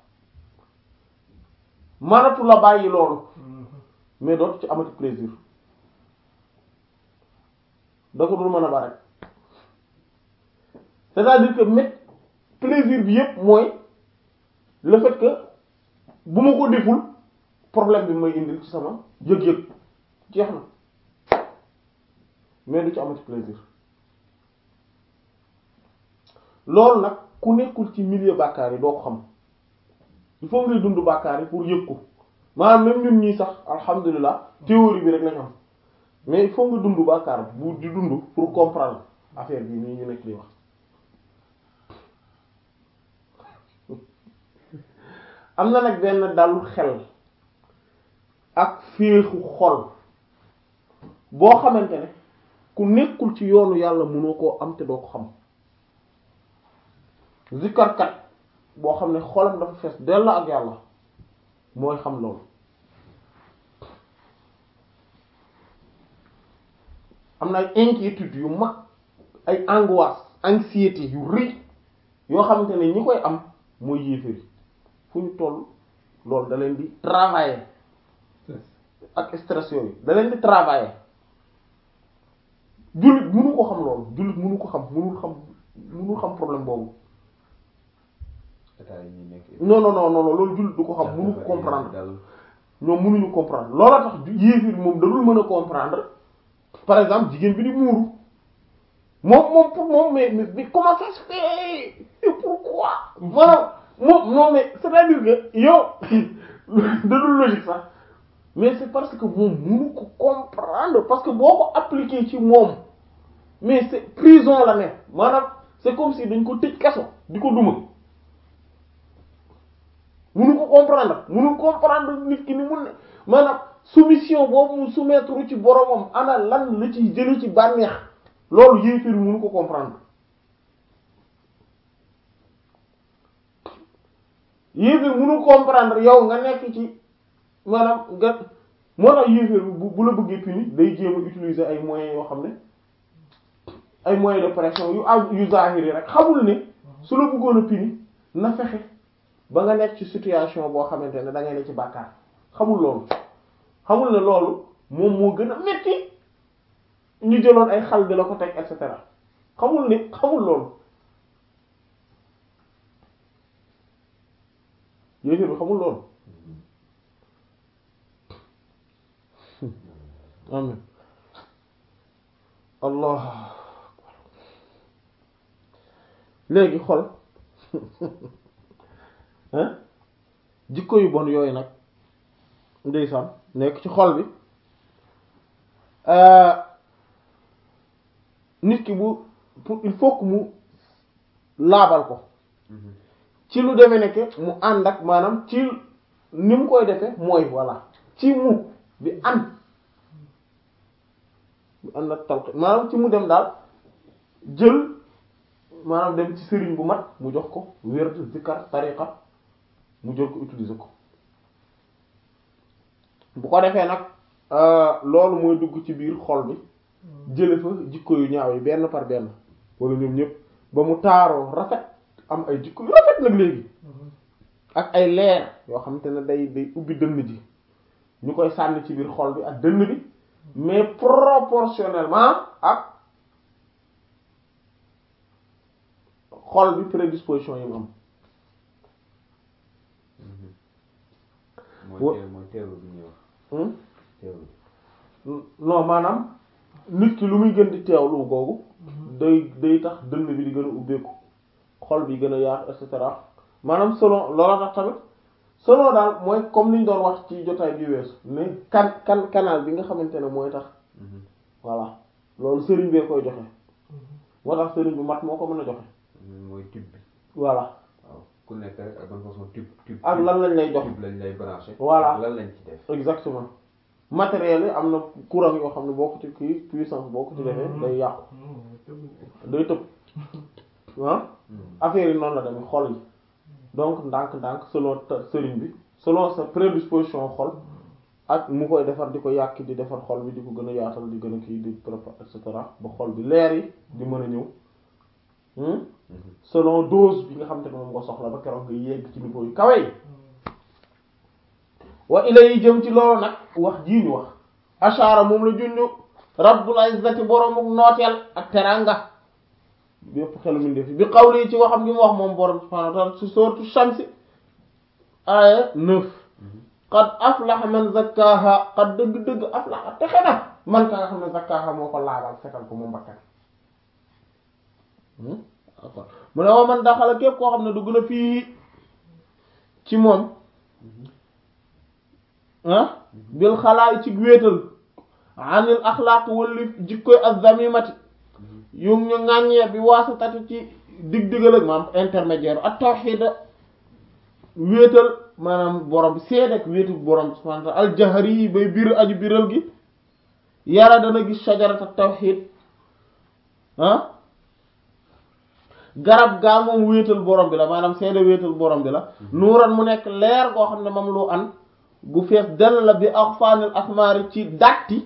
manatu la bàyyi loolu mais dootu ci amati plaisir da ko dul mën a ba rek c'est-à-dire que met plaisir bi yépp mooy le fait que bu ma ko deful problème bi may indil ci sama yëg-yëg jeex na mais du ci amati plaisir loolu nag ku nekkul ci milieu bàkkaar yi doo ko xam il faut ngay dund bàkkaar yi pour yëg ko maanaam même ñun ñii sax alhamdulilah théorie bi rek lañ am mais il faut nga dund bàkkaar bu di dund pour comprendre affaire bi nii ñu nekk di wax am na nag benn dalu xel ak féexu xol boo xamante ne ku nekkul ci yoonu yàlla mënoo koo am te doo ko xam zikkarkat boo xam ne xolam dafa fees dell ak yàlla mooy xam loolu am na ay inquiétude yu mag ay angoisse anxiété yu rëy yoo xamante ne ñi koy am mooy yéeféri fu ñu toll loolu da leen di travailler ak stress yooyu da leen di travailler jullit mënu ko xam loolu jullit mënu ko xam mënul xam mënul xam problème boobu état yi ñuy nekk non non non non loolu jullit du ko xam mënu ko comprendre ñoom mënuñu comprendre loola tax yéefir moom dadul mën a comprendre par exemple jigéen bi di muuru moom moom pour moom mais mais mais comment ça se fait et pourquoi maanaam moom non mais c'est-à-dire que yow dadul logique sax mais c'est parce que moom mënu ko comprendre parce que boo ko appliquer ci moom mais c'est prison la ne maanaam c'est comme si dañ ko tëj kaso di ko duma mënu ko comprendre mënu comprendre nit ki ni mun ne maanaam soumission boobu mu soumettre ci boromam ana lan la ciy jële ci bànneex loolu yéefir mënu ko comprendre yéefir mënu comprendre yow nga nekk ci maanaam nga moo tax yéefir bu bu la bëggee puni day jéem a utiliser ay moyens yoo xam ne ay moyens de pression yu am yu zahiri rek xamul ne su la bëggoon a puni na fexe ba nga nekk ci situation boo xamante ne da ngay ne ci bàkkaar xamul loolu xamul ne loolu moom moo gën a metti ñu jëloon ay xal di la ko teg et cetera xamul ne xamul loolu yéefir bi xamul loolu amin allah léegi xol hein jikko yu bon yooyu nag ndeysaan nekk ci xol bi nit ki bu pour il faut que mu laabal ko ci lu demee nekk mu ànd ak maanaam ci ni mu koy defee mooy voilà ci mu bi ànd bi ànd ak talq maanaam ci mu dem daal jël maanaam dem ci sëriñ bu mat mu jox ko wér zikkar tariqa mu jël ko utiliser ko bu ko defee nag loolu mooy dugg ci biir xol bi jële fa jikko yu ñaaw yi benn par benn wala ñoom ñëpp ba mu taaroo rafet am ay jikko yu rafet nag léegi ak ay leer yoo xamante ne day day ubbi dënn ji ñu koy sànni ci biir xol bi ak dënn bi mais proportionnellement ak xol bi prédisposition yi mu am mooy teew mooy teewlu bi ñuy wax teewlu non maanaam nit ki lu muy gën di teewlu googu day day tax dënn bi di gën a ubbeeku xol bi gën a yaatu et cetera maanaam selon loola tax tamit selon daal mooy comme niñ doon wax ci jotaay bi weesu mais kan kan canal bi nga xamante ne mooy tax voilà loolu sëriñ bee koy joxe moo tax sëriñ bu mat moo ko mën a joxe mooy tube bi voilà waaw ku nekk rek ak ban façon tube tube ak lan lañ lay jox tube lañ lay branché Voilà. lan lañ ci def exactement matériel yi am na courant yoo xam ne boo ko ci kii puissance boo ko ci defee day yàqu day tëb ah affaire yi noonu la demee xol yi donc ndànk-ndànk selon ta- sëriñ bi selon sa prédisposition xol ak mu koy defar di ko yàq di defar xol bi di ko gën a yaatal di gën a kii di prépa et cetera ba xol bi leer yi di mën a ñëw hmm? selon dose bi nga xam te ne moom nga soxla ba keroog nga yegg ci niveau yu kawe yi wa ila yi jëm ci loolu nag wax jii ñu wax ashara moom la junñu rabbul izzati boromuk nooteel ak teranga bépp xelu min def bi qawli ci waxam gi mu wax moom borom subhanahu wa ta'ala ci sourate Shamsi aya neuf qad aflaha man zakkaha qad dëgg-dëgg aflaha texe na man ka nga xam ne zakkaha moo ko laabal setal ko moom bakkan mu ne wa man daxala képp koo xam ne dugg na fii ci moom ah bil xalaay ci wéetal anil axlaaq wali jikkoy az-zamimati yu ñu ŋàññee bi waasitati ci dig digal ak maanaam intermédiaire ak tawxiid wéetal maanaam borom bi seede ak wéetu borom bi subhaanahu wa ta'aala aljahari yi bay bir aju biral gi yara dana gis shajarata tawxiid ah garab gaa moom wéetal borom bi la maanaam seede wéetal borom bi la nuuran mu nekk leer goo xam ne moom lu an gu fees dell la bi aqfaanil asmaari ci datti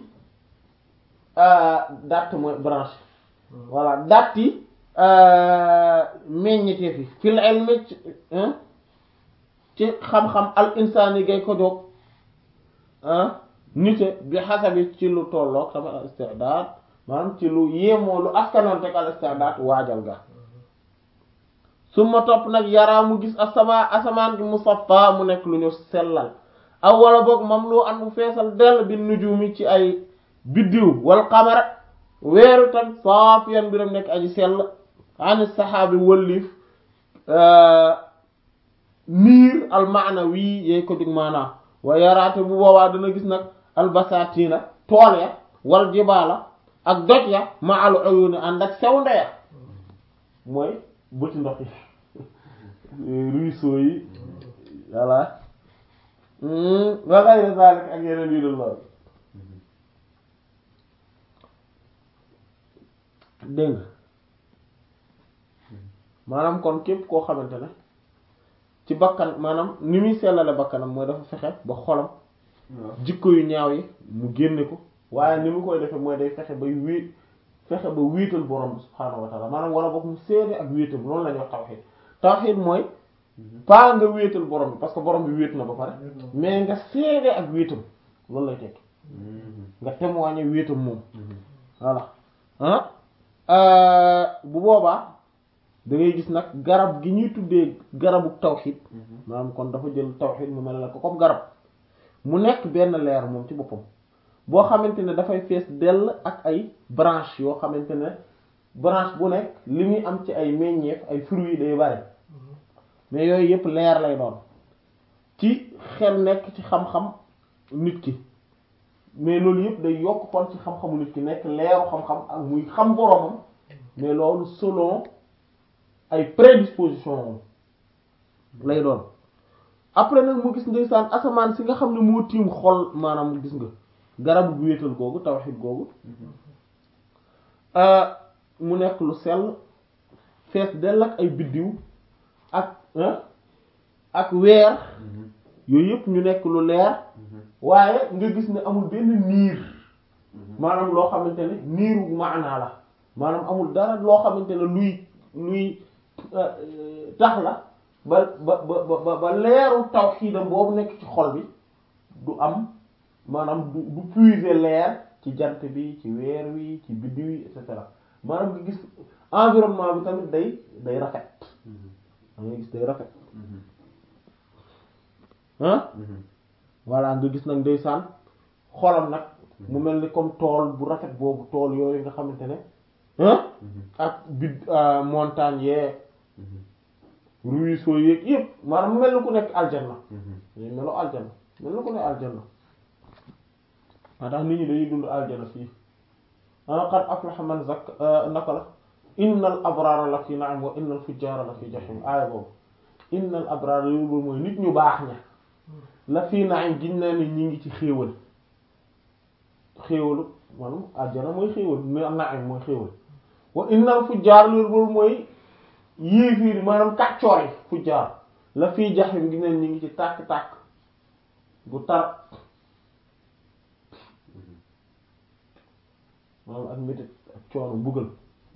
datt mooy branche voilà datti meññiteef yi fil ilmi ci ci xam-xam al insaani gay ko jóg nite bi xasabi ci lu tolloog sama al istidaad maanaam ci lu yéemoo lu askanoon teg al istidaad waajal ga suma topp nag yaraa mu gis asama asamaan gi musaffa mu nekk lu ñu sellal aw wala boog mam lu an bu feesal dell bi nujumi ci ay biddiw wal qamara weeru tam saafiyan biram nekk aji sell ani saxaabi wëllif niir al maana wii yey ko jug maanaa wa yaraate bu boobaa dana gis nag albasatina tool ya wal jibaala ak doj ya ma al uyuni ànd ak sew ndeya mooy bëti ndox yi ruisseau yi voilà wa ghayri zalik ak yeneen yu dul loolu dégg nga maanaam kon képp koo xamante ne ci bakkan maanaam ni muy sellale bakkanam mooy dafa fexe ba xolam waaw jikko yu ñaaw yi mu génne ko waaye ni mu koy defee mooy day fexe bay wéet fexe ba wéetal borom bi subhaanahu wa taala maanaam wala boog mu seede ak wéetal loolu la ñuy wax tawxiid tawxiid mooy pas nga wéetal borom bi parce que borom bi wéet na ba pare mais nga seede ak wéetam loolu lay tekki nga témoigner wéetam moom voilà ah bu boobaa da ngay gis nag garab gi ñuy tuddee garabu tawxiid maanaam kon dafa jël tawxiid mu mel ne ko comme garab mu nekk benn leer moom ci boppam boo xamante ne dafay fees dell ak ay branche yoo xamante ne branche bu nekk li muy am ci ay meññeef ay fruits day bari mais yooyu yëpp leer lay doon ci xel nekk ci xam-xam nit ki mais loolu yëpp day yokk kon ci xam-xamu nit ki nekk leeru xam-xam ak muy xam boroomam mais loolu selon ay prédisposition lay doon après nag mu gis ndeysaan asamaan si nga xam ne moo tiim xol maanaam gis nga garabu bu wéetal googu tawhid googu mu nekk lu sell fees dell ak ay biddiw ak ak weer yooyu yëpp ñu nekk lu leer waaye nga gis ne amul benn niir maanaam loo xamante ne niiru maanaa la maanaam amul dara loo xamante ne luy luy tax la ba ba ba ba leeru tawxiidam boobu nekk ci xol bi du am maanaam du du puiser leer ci jant bi ci weer wi ci biddiw yi et cetera maanaam nga gis environnement bi tamit day day rafet da ngay gis day rafet ah voilà nga gis nag ndeysaan xolam nag mu mel ni comme tool bu rafet boobu tool yooyu nga xamante ne ah ak bid montagne yeeg ruisseau yeeg yëpp maanaam mu mel ni ku nekk aljanna mais melo aljanna mel ni ku nekk aljanna maa tax nit ñi dañuy dund aljanna fii ah qad aflaha man zakk naka la innal abrara la fi na'im wa innal fujjara la fi jahim aaya boobu innal abrara yooyu boobu mooy nit ñu baax ña la fii na'im giñ naa ni ñi ngi ci xéewal xéewalu maanaam aljanna mooy xéewal na'im mooy xéewal wa innal fujjar loolu boobu mooy yéefiir maanaam kàccoor yi fujjar la fii jahim giñ naa ni ñi ngi ci tàkk-tàkk bu tar maanaam ak métit ak coono mbugal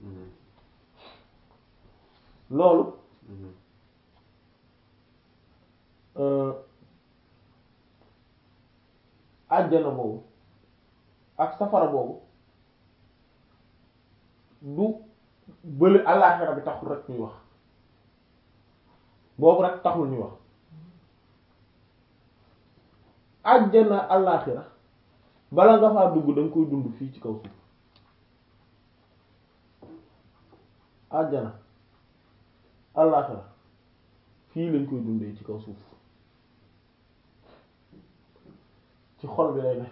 loolu àjjana boobu ak safara boobu du bële àllaaxira bi taxul rek ñuy wax boobu rek taxul ñuy wax àjjana àllaaxira bala nga faa dugg da nga koy dund fii ci kaw suuf àjjana àllaaxira fii lañ koy dundee ci kaw suuf ci xol bi lay ne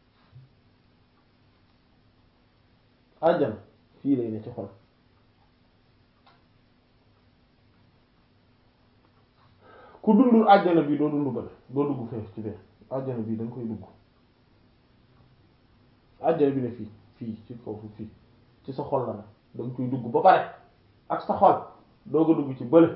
àjjana fii lay ne ci xol ku dundul àjjana bii doo dund bële doo dugg fee ci fee àjjana bii da nga koy dugg àjjana bi ne fii fii ci kaw suuf fii ci sa xol la ne da nga koy dugg ba pare ak sa xol doog a dugg ci bële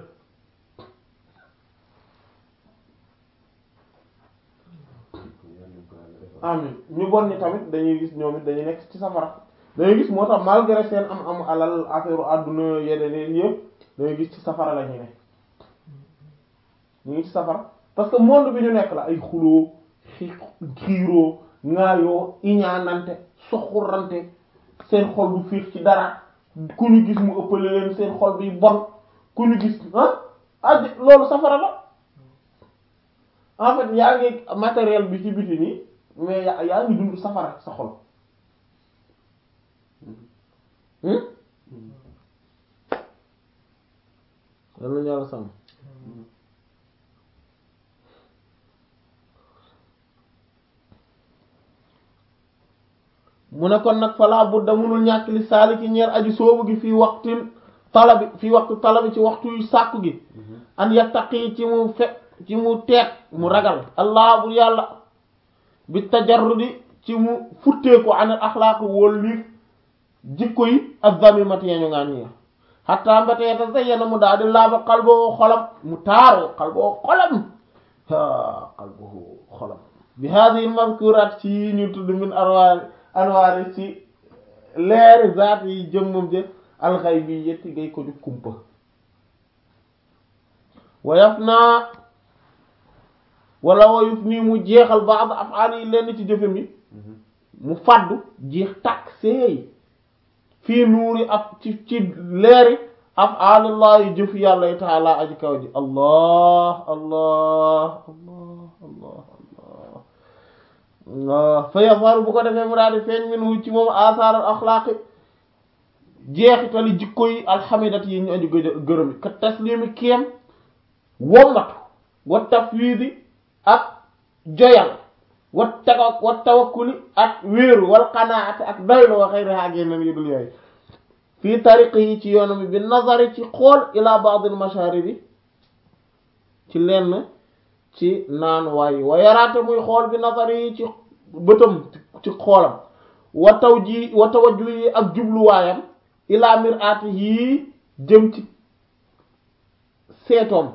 amin ñu bon ñi tamit dañuy gis ñoom it dañuy nekk ci safara dañuy gis moo tax malgré seen am am alal affaire àdduna yeneen yëpp dañuy gis ci safara la ñu ne ñu ngi ci safara parce que monde bi ñu nekk la ay xuloo xi xiiroo ŋaayoo iñaanante soxurante seen xol bu fiix ci dara ku ñu gis mu ëppale leen seen xol bi bon ku ñu gis ah ah loolu safara la en fait yaa ngi matériel bi ci biti nii mais yaa yaa ngi dund safara sa xol lan la ñàlla sàmm mu ne kon nag falaa budda munul ñàkk li saaliki ñeer aji soobu gi fii waxtin talabi fii waxtu talabi ci waxtu yu sàkku gi an yattaqi ci mu fe ci mu teet mu ragal allah bu yàlla bi tajarrudi ci mu futteeku an al axlaaq wóol liif jikko yi ak zamimati yañu ngaan ñi xatta mbétee te zayyana mu daal di laaba xalboo xolam mu taaru xalboo xolam ha xalboo xolam bi hadihi mazkurat ci yi ñu tudd min arwaari anwaari ci leeri zaat yi jëmmam jë alxay bi yetti gay ko ju kumpa wayaf naa wala wayuf nii mu jeexal ba'd af'aal yi lenn ci jëfe mi mu faddu jeex takk seey fii nuuri af ci ci leeri af'aalillahi jëf yàlla yi taala aji kaw ji allah allah allah allah allah allah fa yazharu bu ko defee mu daal di feeñ min hu ci moom asaar al axlaaqi jeexitali jikko yi alxamidat yi ñu aju gë- gërëm yi ka taslimi kéem wommatu wa tafwiidi ak joyal wa tawa wa tawakkuli ak wéeru wal qanaati ak doylu wa xayriha ak yeneen yu dul yooyu fii tariqi yi ci yoonam bi nazari ci xool ila ba'd al mashaaribi ci lenn ci naan waayi wa yaraate muy xool bi nazari yi ci bëtam ci xoolam wa taw ji wa tawajju yi ak jubluwaayam ila mir'ati yi jëm ci seetoom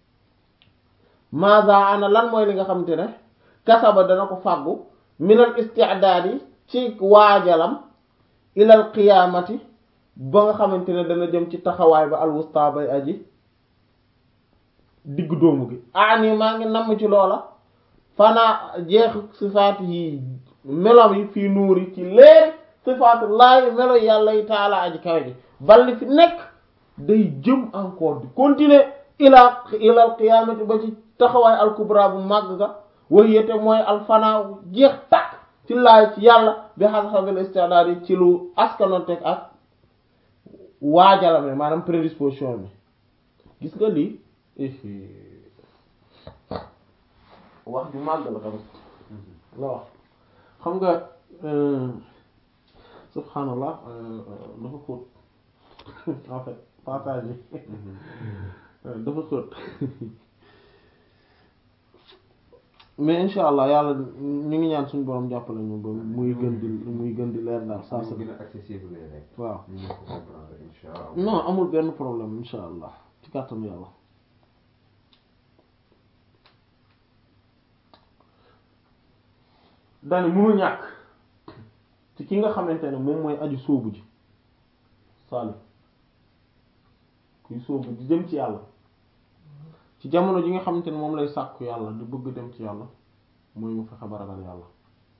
maza ana lan mooy li nga xamante ne kasaba dana ko fàggu minal isti'daadi ci waajalam ilal qiyaamati ba nga xamante ne dana jëm ci taxawaay ba alwusta bay aji diggu doomu gi ani maa ngi namm ci loola fanaa jeexu sifaat yi melom yi fii nuuri ci leer sifaat laay melo yàlla yi taala aji kawe ji balli fi nekk day jëm encore di continuer ila ilal qiyaamati ba ci taxawaay alkubra bu màgg ga way yete mooy alfanaaw jeex takk ci laay ci yàlla bi xas-xabil istidaad yi ci lu askanonteg ak waajalame maanaam prédisposition bi gis nga lii wax ju màgg la tamit la wax xam nga subhanallah dafa xóot en fait passage yi dafa xóot mais insha allah yàlla ñu ngi ñaan suñu borom jàppale ñu ba muy gën di muy gën di leer daal saa sa gën a accessible lay nekk. waaw ñu mën ko comprendre incha allah. non amul benn problème insha allah ci kàttanu yàlla dani mënul ñàkk ci ki nga xamante ne moom mooy aju sóobu ji sali kuy sóobu di jëm ci yàlla ci jamono ji nga xamante ne moom lay sàkku yàlla di bëgg dem ci yàlla mooy mu fexe ba ragal yàlla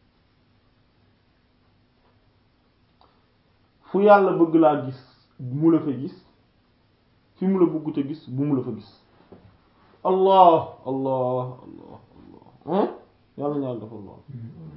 fu yàlla bëgg laa gis mu la fa gis fi mu la bëgg te gis bu mu la fa gis allah allah allah allah yàlla na yàlla defal lool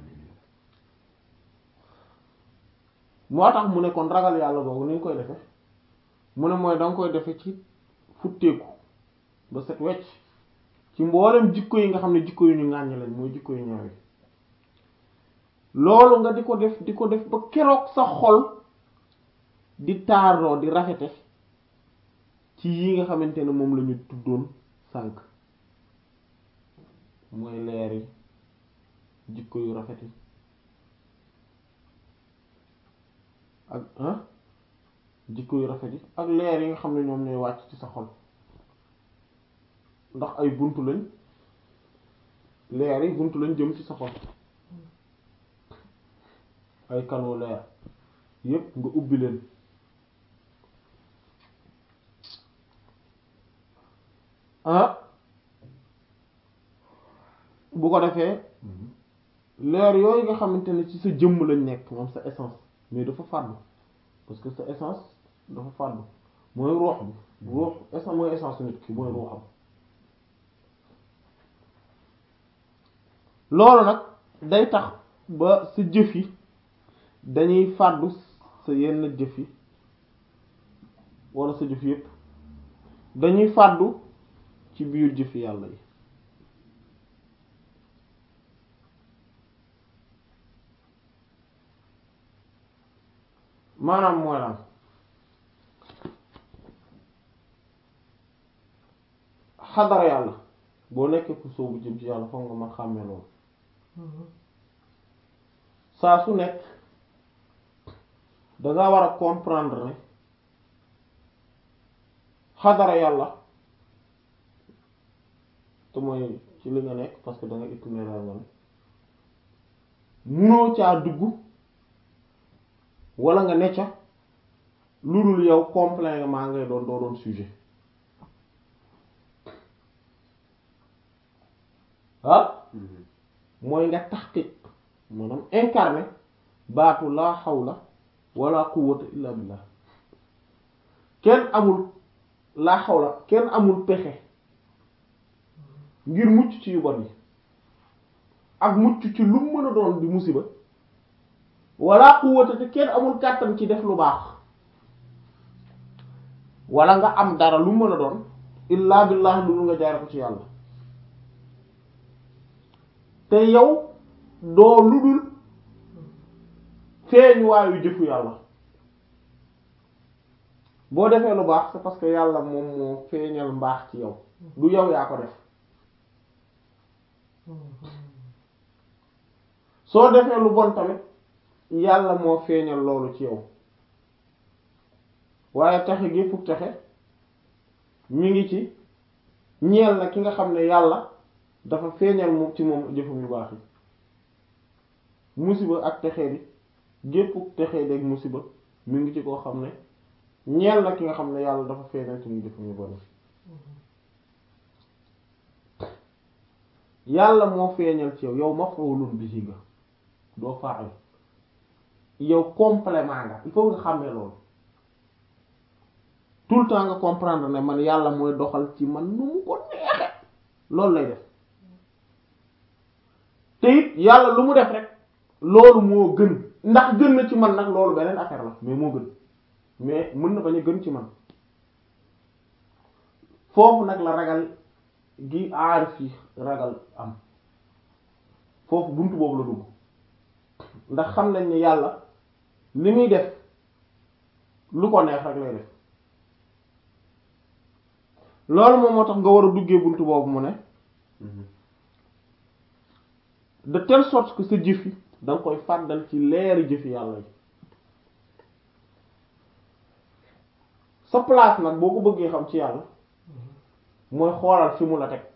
moo tax mu ne kon ragal yàlla boobu ni nga koy defe mu ne mooy danga koy defe ci futteeku ba set wecc ci mboolem jikko yi nga xam ne jikko yu ñu ŋàññ lañ mooy jikko yu ñaaw yi loolu nga di ko def di ko def ba keroog sa xol di taaroo di rafete ci yi nga xamante ne moom la ñu tuddoon sànk mooy leeri jikko yu rafet yi ak ah jikko yu rafet yi ak leer yi nga xam ne ñoom ñooy wàcc ci sa xol ndax ay buntu lañ leer yi buntu lañ jëm ci sa xol ay canaux leer yépp nga ubbi leen ah bu ko defee leer yooyu nga xamante ne ci sa jëmm lañ nekk moom sa essence mais dafa fàddu parce que sa essence dafa fàddu mooy ruux bi ruux essence mooy essence nit ki mooy ruuxam loolu nag day tax ba sa jëf yi dañuy fàddu sa yenn jëf yi wala sa jëf yépp dañuy fàddu ci biir jëfi yàlla yi maanaam mooy lan xadara yàlla boo nekkee ku soobu jëm ci yàlla foog nga man xàmmee loolu saa su nekk danga war a comprendre ne xadara yàlla te mooy ci li nga nekk parce que da nga itinéraire nga ne munoo caa dugg wala nga necca lu dul yow complément ngay doon doo doon sujet ah mooy nga taxqiq maanaam incarné baatu laa hawla wala quwwata illa billah kenn amul laa hawla kenn amul pexe ngir mucc ci yu bon yi ak mucc ci lu mu mën a doon di musiba wala quwwata te kenn amul kàttan ci def lu baax wala nga am dara lu mu mën a doon illa billah lu nga jaare ko ci yàlla te yow doo lu dul feeñ waayu jëfu yàlla boo defee lu baax c'est parce que yàlla moom moo feeñal mbaax ci yow du yow yaa ko def soo defee lu bon tamit yàlla moo feeñal loolu ci yow waaye texe gi fukk texe mi ngi ci ñeel na ki nga xam ne yàlla dafa feeñal moom ci moom jëfum yu baax yi musiba ak texe di gépp texe deg musiba mi ngi ci koo xam ne ñeel na ki nga xam ne yàlla dafa feeñal ci moom jëfum yu bon yàlla moo feeñal ci yow yow maf'ulun bihi nga doo fa'il yow complément nga il faut nga xàmmee loolu tout le temps nga comprendre ne man yàlla mooy doxal ci man nu mu ko neexe loolu lay def te it yàlla lu mu def rek loolu moo gën ndax gën na ci man nag loolu beneen affaire la mais moo gën mais mën na bañ a gën ci man foofu nag la ragal gi aarif yi ragal am foofu buntu boobu la dugg ndax xam nañ ne yàlla li muy def lu ko neex rek lay def loolu moom moo tax nga war a duggee buntu boobu mu ne de telle sorte que sa jëf yi da nga koy fàddal ci leeri jëfi yàlla yi sa place nag boo ko bëggee xam ci yàlla mooy xoolal fi mu la teg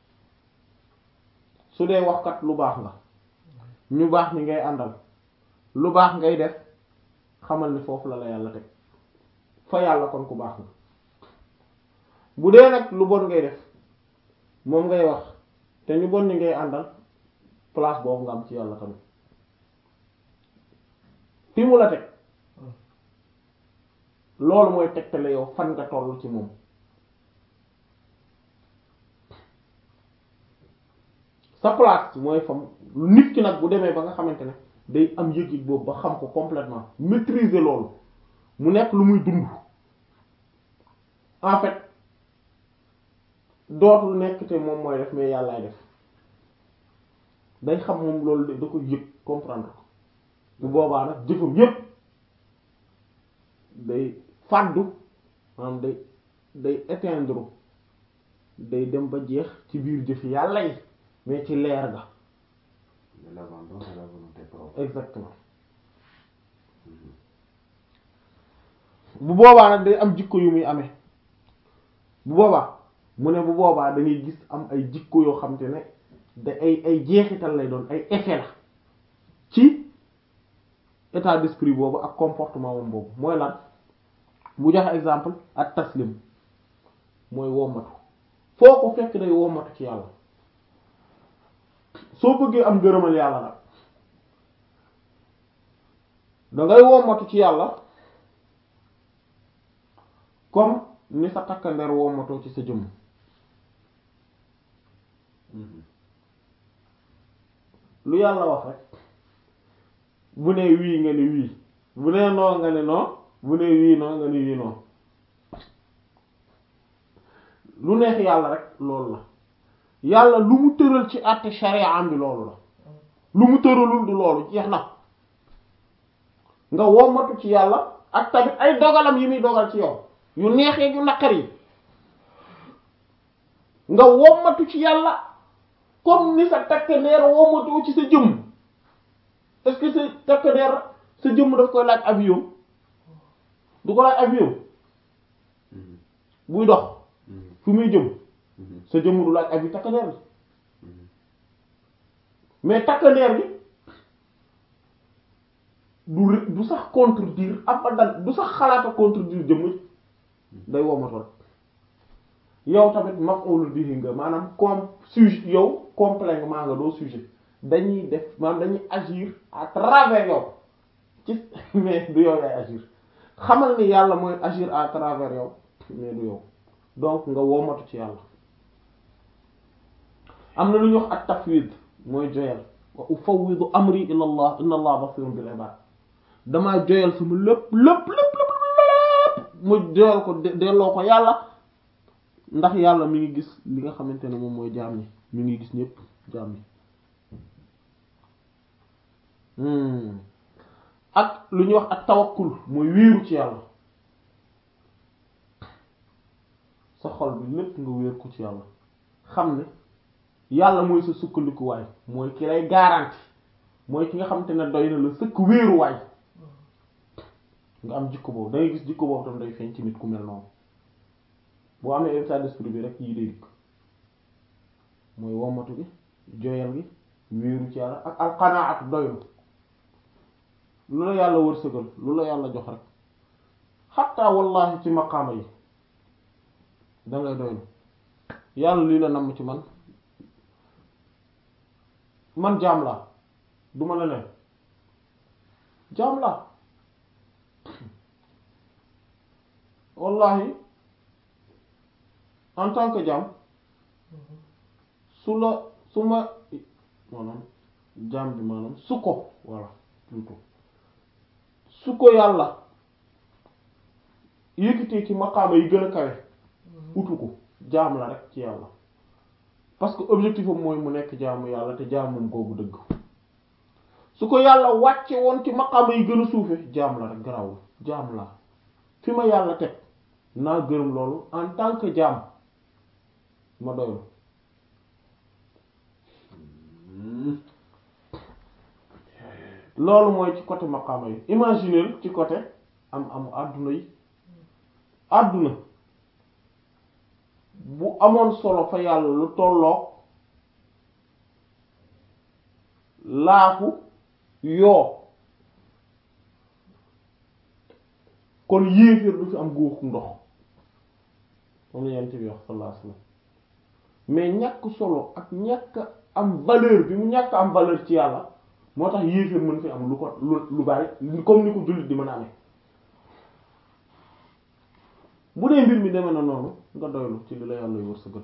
su dee waxkat lu baax nga ñu baax ni ngay àndal lu baax ngay def xamal ni foofu la la yàlla teg fa yàlla kon ku baax nga bu dee nag lu bon ngay def moom ngay wax te ñu bon ni ngay àndal place boobu nga am ci yàlla tamit fi mu la teg loolu mooy tegtale yow fan nga toll ci moom sa place mooy fam nit ki nag bu demee ba nga xamante ne day am yëg-yëg boobu ba xam ko complètement maîtriser loolu mu nekk lu muy dund en fait dootul nekk te moom mooy def mais yàllaay def day xam moom loolu da ko yëg comprendre ko bu boobaa nag jëfam yépp day fàddu maanaam day day éteindre day dem ba jeex ci biir jëfi yàlla yi mais ci leer ga de l'abandon à la volonté propre. exactement bu boobaa nag day am jikko yu muy amee bu boobaa mu ne bu boobaa da ngay gis am ay jikko yoo xam te ne da ay ay jeexital lay doon ay effet la ci état d'esprit boobu ak comportement moom boobu mooy lan bu joxe exemple ak taslim mooy wommatu foo ko fekk day wommatu ci yàlla soo bëggee am gërëmal yàlla nag dangay wommatu ci yàlla comme ni sa takkandeer wommatoo ci sa jëmm lu yàlla wax rek bu ne wii nga ne wii bu ne noo nga ne noo bu ne wii noo nga ne wii noo lu neex yàlla rek loolu la yàlla lu mu tëral ci àtte sharia am bi loolu la lu mu tëralul du loolu jeex na nga wommatu ci yàlla ak tamit ay dogalam yi muy dogal ci yow yu neexee yu naqar yi nga wommatu ci yàlla comme ni sa takk ndeer wommatoo ci sa jëmm est-ce que sa takk ndeer sa jëmm daf koy laaj avion du ko laaj avion buy dox fu muy jëm sa jëmm du laaj avion takk ndeer bi mais takk ndeer bi du ré- du sax contredire abadan du sax xalaata contredire jëmm day womatu rek yow tamit maf'ul bihi nga maanaam comme sujet yow complément nga doo sujet dañuy def maanaam dañuy agir à travers yow ci mais du yow yaay agir xamal ni yàlla mooy agir à travers yow mais du yow donc nga womatu ci yàlla am na lu ñuy wax at tafwid mooy joyal wa ufawwidu amri ila allah inna allah basirun bil ibad damaa joyal sama lépp lépp lépp lépp lépp mu joyal ko de- delloo ko yàlla ndax yàlla mi ngi gis li nga xamante ne moom mooy jaam ñi mi ngi gis ñépp jaam ñi hmm. ak lu ñuy wax ak tawakkul mooy wéeru ci yàlla sa xol bi lépp nga wéer ko ci yàlla xam ne yàlla mooy sa sukkandikuwaay mooy ki lay garanti mooy ki nga xamante ne doy na la sëkk wéeruwaay nga am jikko boobu da ngay gis jikko boobu tam day feeñ ci nit ku mel noonu boo amee état d'esprit bi rek yii day dikk mooy wommatu gi joyal gi wéeru ci yàlla ak alqanaatu doylu lu la yàlla wërsëgal lu la yàlla jox rek xatta wallahi ci maqaama yi dangay doylu yàlla lii la namm ci man man jaam laa du ma la leen jaam laa wallahi en tant que jaam su la su ma maanaam jaam bi maanaam su ko voilà plutôt su ko yàlla yëkkatee ci maqaama yi gën a kawe utu ko jaam la rek ci yàlla parce que objectif am mooy mu nekk jaamu yàlla te jaamum googu dëgg su ko yàlla wàcce woon ci maqaama yi gën a suufe jaam la rek garawul jaam la fi ma yàlla teg naa gërëm loolu en tant que jaam ma doylu loolu mooy ci côté maqaama yi imaginer ci côté am amu àdduna yi àdduna bu amoon solo fa yàlla lu tolloog laafu yoo kon yéeféer du fi am góoxu ndox moom la yent bi wax sallallahu alayhi wasallam mais ñàkk solo ak ñàkk am valeur bi mu ñàkk am valeur ci yàlla moo tax yéeféer mën fi am lu ko lu lu bari comme ni ko jullit di mën a amee bu dee mbir mi demee na noonu nga doylu ci li la yàlla wërsëgal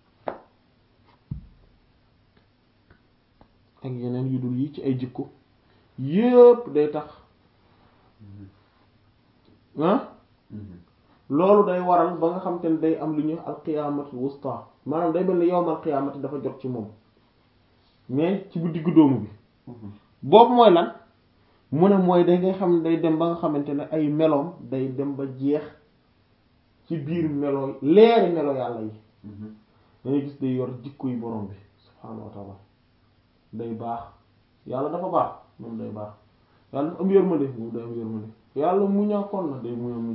ak yeneen yu dul yi ci ay jikko yépp day tax ah loolu day waral ba nga xam te ne day am lu ñuy alqiyaamatu wusta maanaam day mel ni yowmal qiyaamati dafa jot ci moom mais ci bu diggu doomu bi boobu mooy lan mu ne mooy day ngay xam ne day dem ba nga xamante ne ay meloom day dem ba jeex ci biir melo leeri melo yàlla yi dangay gis day yor jikko yi borom bi subhaanahu wa taala day baax yàlla dafa baax moom day baax yàlla dafa am yërmande moom day am yërmande yàlla muñaakoon na day muñ a muñ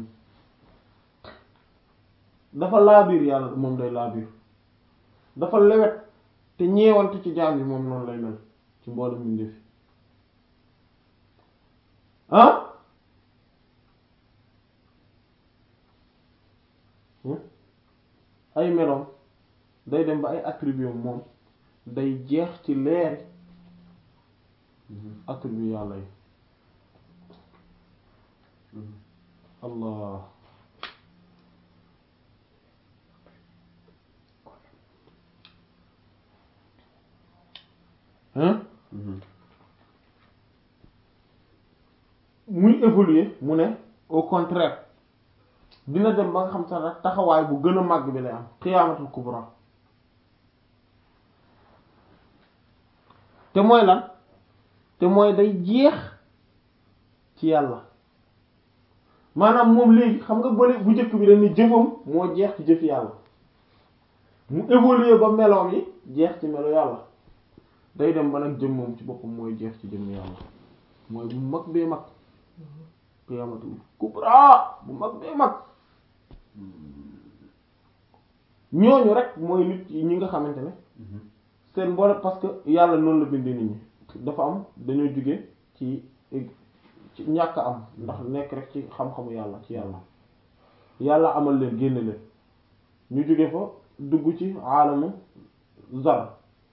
dafa laabiir yàlla moom day laabiir dafa lewet te ñeewante ci jaam yi moom noonu lay mel ci mboolem ñu ndefi ah ay meloom day dem ba ay attribut moom day jeex ci leeri attribut yàlla yi allah hein muy évoluer mu ne au contraire dina dem ba nga xam sax rek taxawaay bu gën a màgg bi lay am xiyaamatul kubra te mooy lan te mooy day jeex ci yàlla maanaam moom léegi xam nga bële bu njëkk bi dañ ni jëfam moo jeex ci jëfi yàlla mu évoluer ba meloom yi jeex ci melo yàlla day dem ba nag jëm moom ci boppam mooy jeex ci jëm yàlla mooy bu mag bee mag qiyaamatul kubra bu mag bee mag ñooñu rek mooy nit ñi nga xamante ne seen mboole parce que yàlla noonu la bindee nit ñi dafa am dañoo jóge ci ci ñàkk am ndax nekk rek ci xam-xamu yàlla ci yàlla yàlla amal leen génne leen ñu jóge fa dugg ci aalamu zar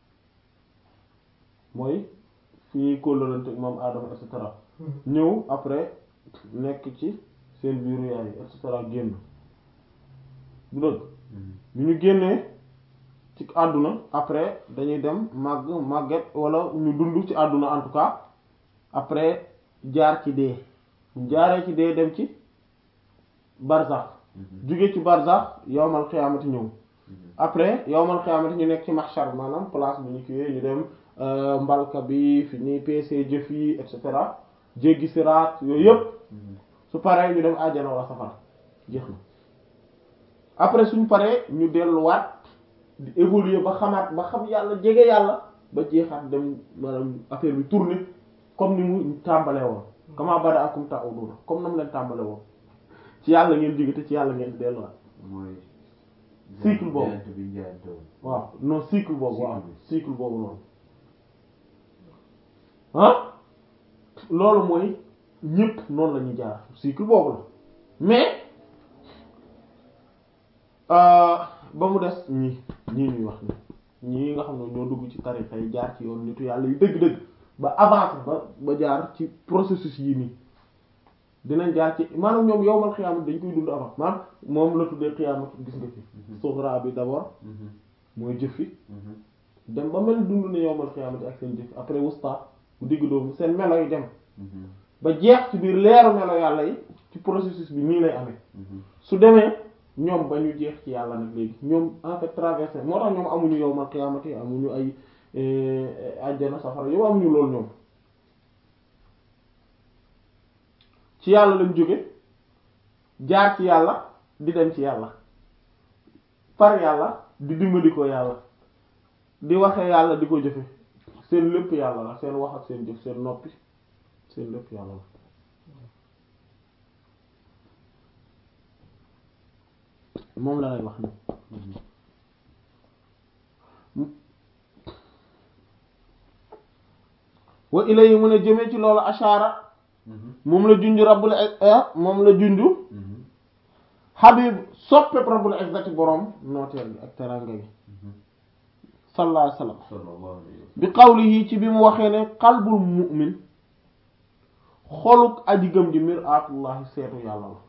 mooy fi ñuy kóllërante moom aadama et cetera ñëw après nekk ci seen biiru yaay et cetera génn du dëgg bu ñu génnee ci àdduna après dañuy dem màgg màgget wala ñu dund ci àdduna en tout cas après jaar ci dee bu jaaree ci dee dem ci barzax jóge ci barzax yowmal xiyaamati ñëw après yowmal xiyaamati ñu nekk ci mahshar maanaam place bu ñu kiiwee ñu dem mbalka bi fi ñuy peese jëf yi et cetera jéggi siraat yooyu yëpp su paree ñu dem àjjana wala safara jeex na après suñ paree ñu delluwaat di évoluer ba xamaat ba xam yàlla jege yàlla ba jeexaat dem maanaam affaire bi tourner comme ni mu tàmbalee woon kama bada'akum ta'uduna comme nam leen tàmbale woon ci yàlla ngeen jóge te ci yàlla ngeen delluwaat mooy. cycle boobu jaayante bi ñu jaayante woon. waaw non cycle boobu waaw Cycle bi. cycle boobu noonu ah loolu mooy ñépp noonu la ñuy jaar cycle boobu la mais euh, ba mu des ñii ñii ñuy wax ni ñii nga xam ne ñoo dugg ci tarixa yi jaar ci yoon nitu yàlla yu dëgg-dëgg ba avancé ba ba jaar ci processus yi nii dinañ jaar ci maanaam ñoom yowmal xiyaamat dañ koy dund avant maanaam moom la tuddee xiyaamat gis nga fi sughra bi d'abord mooy jëf yi dem ba mel dund ne yowmal xiyaamati ak seen jëf après wusta bu digg doomu seen melo yi dem ba jeex ci biir leeru melo yàlla yi ci processus bi nii lay amee su demee ñoom ba ñu jeex ci yàlla nag léegi ñoom en fait traversé moo tax ñoom amuñu yowmal xiyaamati amuñu ay àjjana safara yow amuñu loolu ñoom ci yàlla lañ jóge jaar ci yàlla di dem ci yàlla par yàlla di dimbali ko yàlla di waxee yàlla di ko jëfe seen lépp yàlla la seen wax ak seen jëf seen noppi seen lépp yàlla la moom la lay wax ni wa ilayhi mu ne jëmee ci loolu ashaara moom la junj rabbul moom la junj habib soppeb rabbul izzati borom nooteel gi ak teranga gi sallallahu alayhi wasallam sallallahu alayhi wa bi qawlihi ci bi mu waxee ne qalbul mu'min xoluk aji gëm ji mir'atullahi seetu yàlla la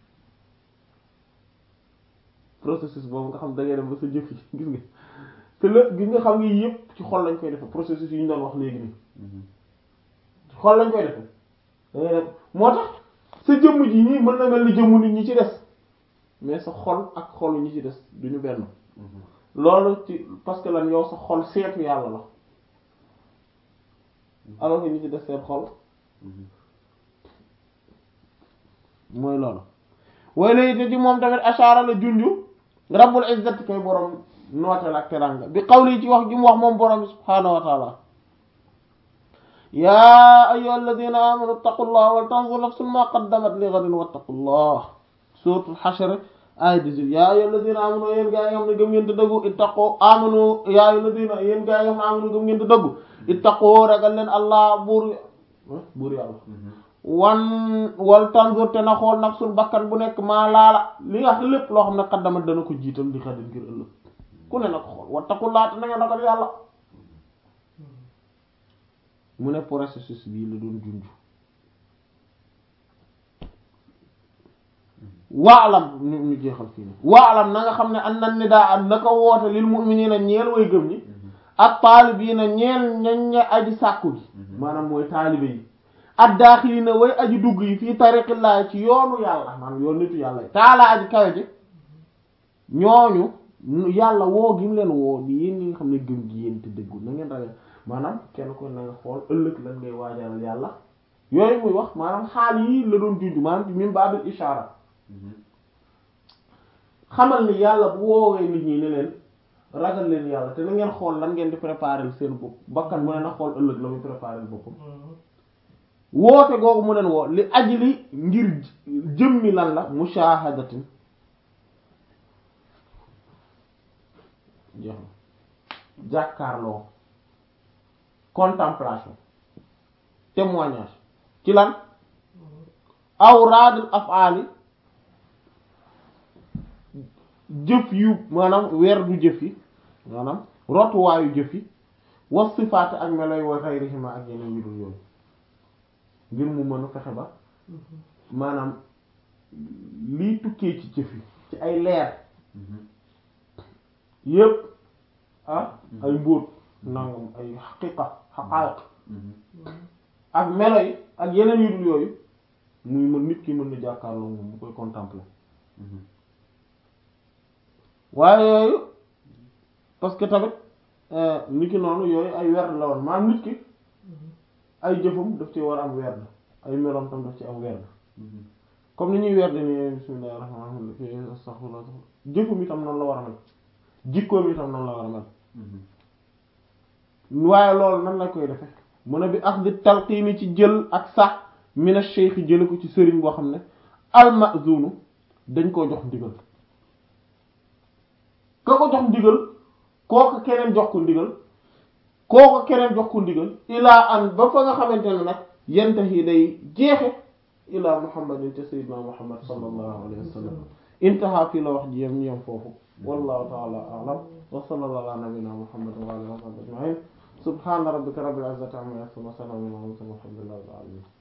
processus boobu nga xam da ngay dem ba sa jëf yi gis nga te lépp gis nga xam nga yëpp ci xol lañ koy defe processus yi ñu doon wax léegi nii ci xol lañ koy defe da ngay dem moo tax sa jëmm ji nii mën na mel ni jëmmu nit ñi ci des mais sa xol ak xolu ñi ci des duñu benn loolu ci parce que lan yow sa xol seetu yàlla la alors que ñi ci des seen xol mooy loolu way lay te ci moom tamit ashaara la junju rabbul izzati kay borom nooteel ak teranga bi qawli ci wax ji mu wax moom borom bi subhaanahu wa taala yaa ayyuhal ladina amanu ittaqullaha wal tanzur nafsun ma qaddamat li ghadin wattaqullah suratul hashr ay 18 yaa ayyuhal ladina amanu yéen gaa yi nga xam ne gëm ngeen te dëggu ittaqu amanu yaa ayyuhal ladina yéen gaa yi nga xam ne amanu gëm ngeen te dëggu ittaqu ragal leen allah buur buur yàlla wan wal tanzur te na xool nafsul bakkan bu nekk maa laala li nga xam lépp loo xam ne xaddamat dana ko jiital li xadin ngir ëllëg ku ne na ko xool wattaqullah te na ngeen ragal yàlla mu ne processus bii la doon junj waalam ñu ñu jeexal fii nii waalam na nga xam ne an nan ni daa am naka woote lil mu'minina ñeel way gëm ñi ak taalibiina ñeel ñañ ña aji sàkku gi maanaam mooy taalibe yi ak daaxilina way aji dugg yi fii tariqillaa ci yoonu yàlla maanaam yoonu nitu yàlla yi taalaa aji kawe ji ñooñu yàlla woo gi mu leen woo di yéen ñi nga xam ne gëm gi yéen te dëggu na ngeen ragal maanaam kenn ko na nga xool ëllëg lan ngay waajalal yàlla yooyu muy wax maanaam xaal yii la doon junj maanaam ci min baabil ishaara xamal ni yàlla bu woowee nit ñi ne leen ragal leen yàlla te na ngeen xool lan ngeen di préparer seen bopp bakkan mu ne na xool ëllëg la muy préparer boppam woote googu mu leen woo li ajli ngir jëmmi lan la mushahadatin jeex na jàkkaarloo contemplation témoignage ci lan awraadul af'ali jëf yu maanaam weer du jëf yi maanaam rotuwaayu jëf yi was sifaat ak meloy wa xayrihima ak yeneen yu dul yooyu ngir mu mën a fexe ba maanaam liy tukkee ci jëf yi ci ay leer yépp ah ay mbóot nangam ay xaqiqa xaqaayiq ak melo yi ak yeneen yu dul yooyu muy mën nit ki mën na jàkkaarloo moom mu koy contempler waaye yooyu parce que tamit nit ki noonu yooyu ay werd la woon maanaam nit ki ay jëfam daf ci war a am werd ay meloom tam daf ci am werd comme ni ñuy werd ni bismillahir rahmanir rahim astaghfirullah jëfam itam noonu la war a mel jikkoom itam noonu la war a mel waaye loolu nan la koy defe mun a bi ak di talqiini ci jël ak sax mina cheikh jële ko ci sëriñ boo xam ne almazunu dañ koo jox ndigal ka ko jox ndigal kooku keneen jox ko ndigal kooku keneen jox ko ndigal ilaa an ba fa nga xamante ne nag yantahi day jeexe ilaa muhammadin te sayyidina muhammad sallallahu alayhi wa sallam intaha fii la wax ji yem yem foofu wallahu ta'ala a'lam wa sallallahu ala nabiyyina muhammad wa alihi wa sahbihi ajma'in subhana rabbika rabbil izzati amma yasifun wa salamun ala al mursalin walhamdulillahi rabbil alamin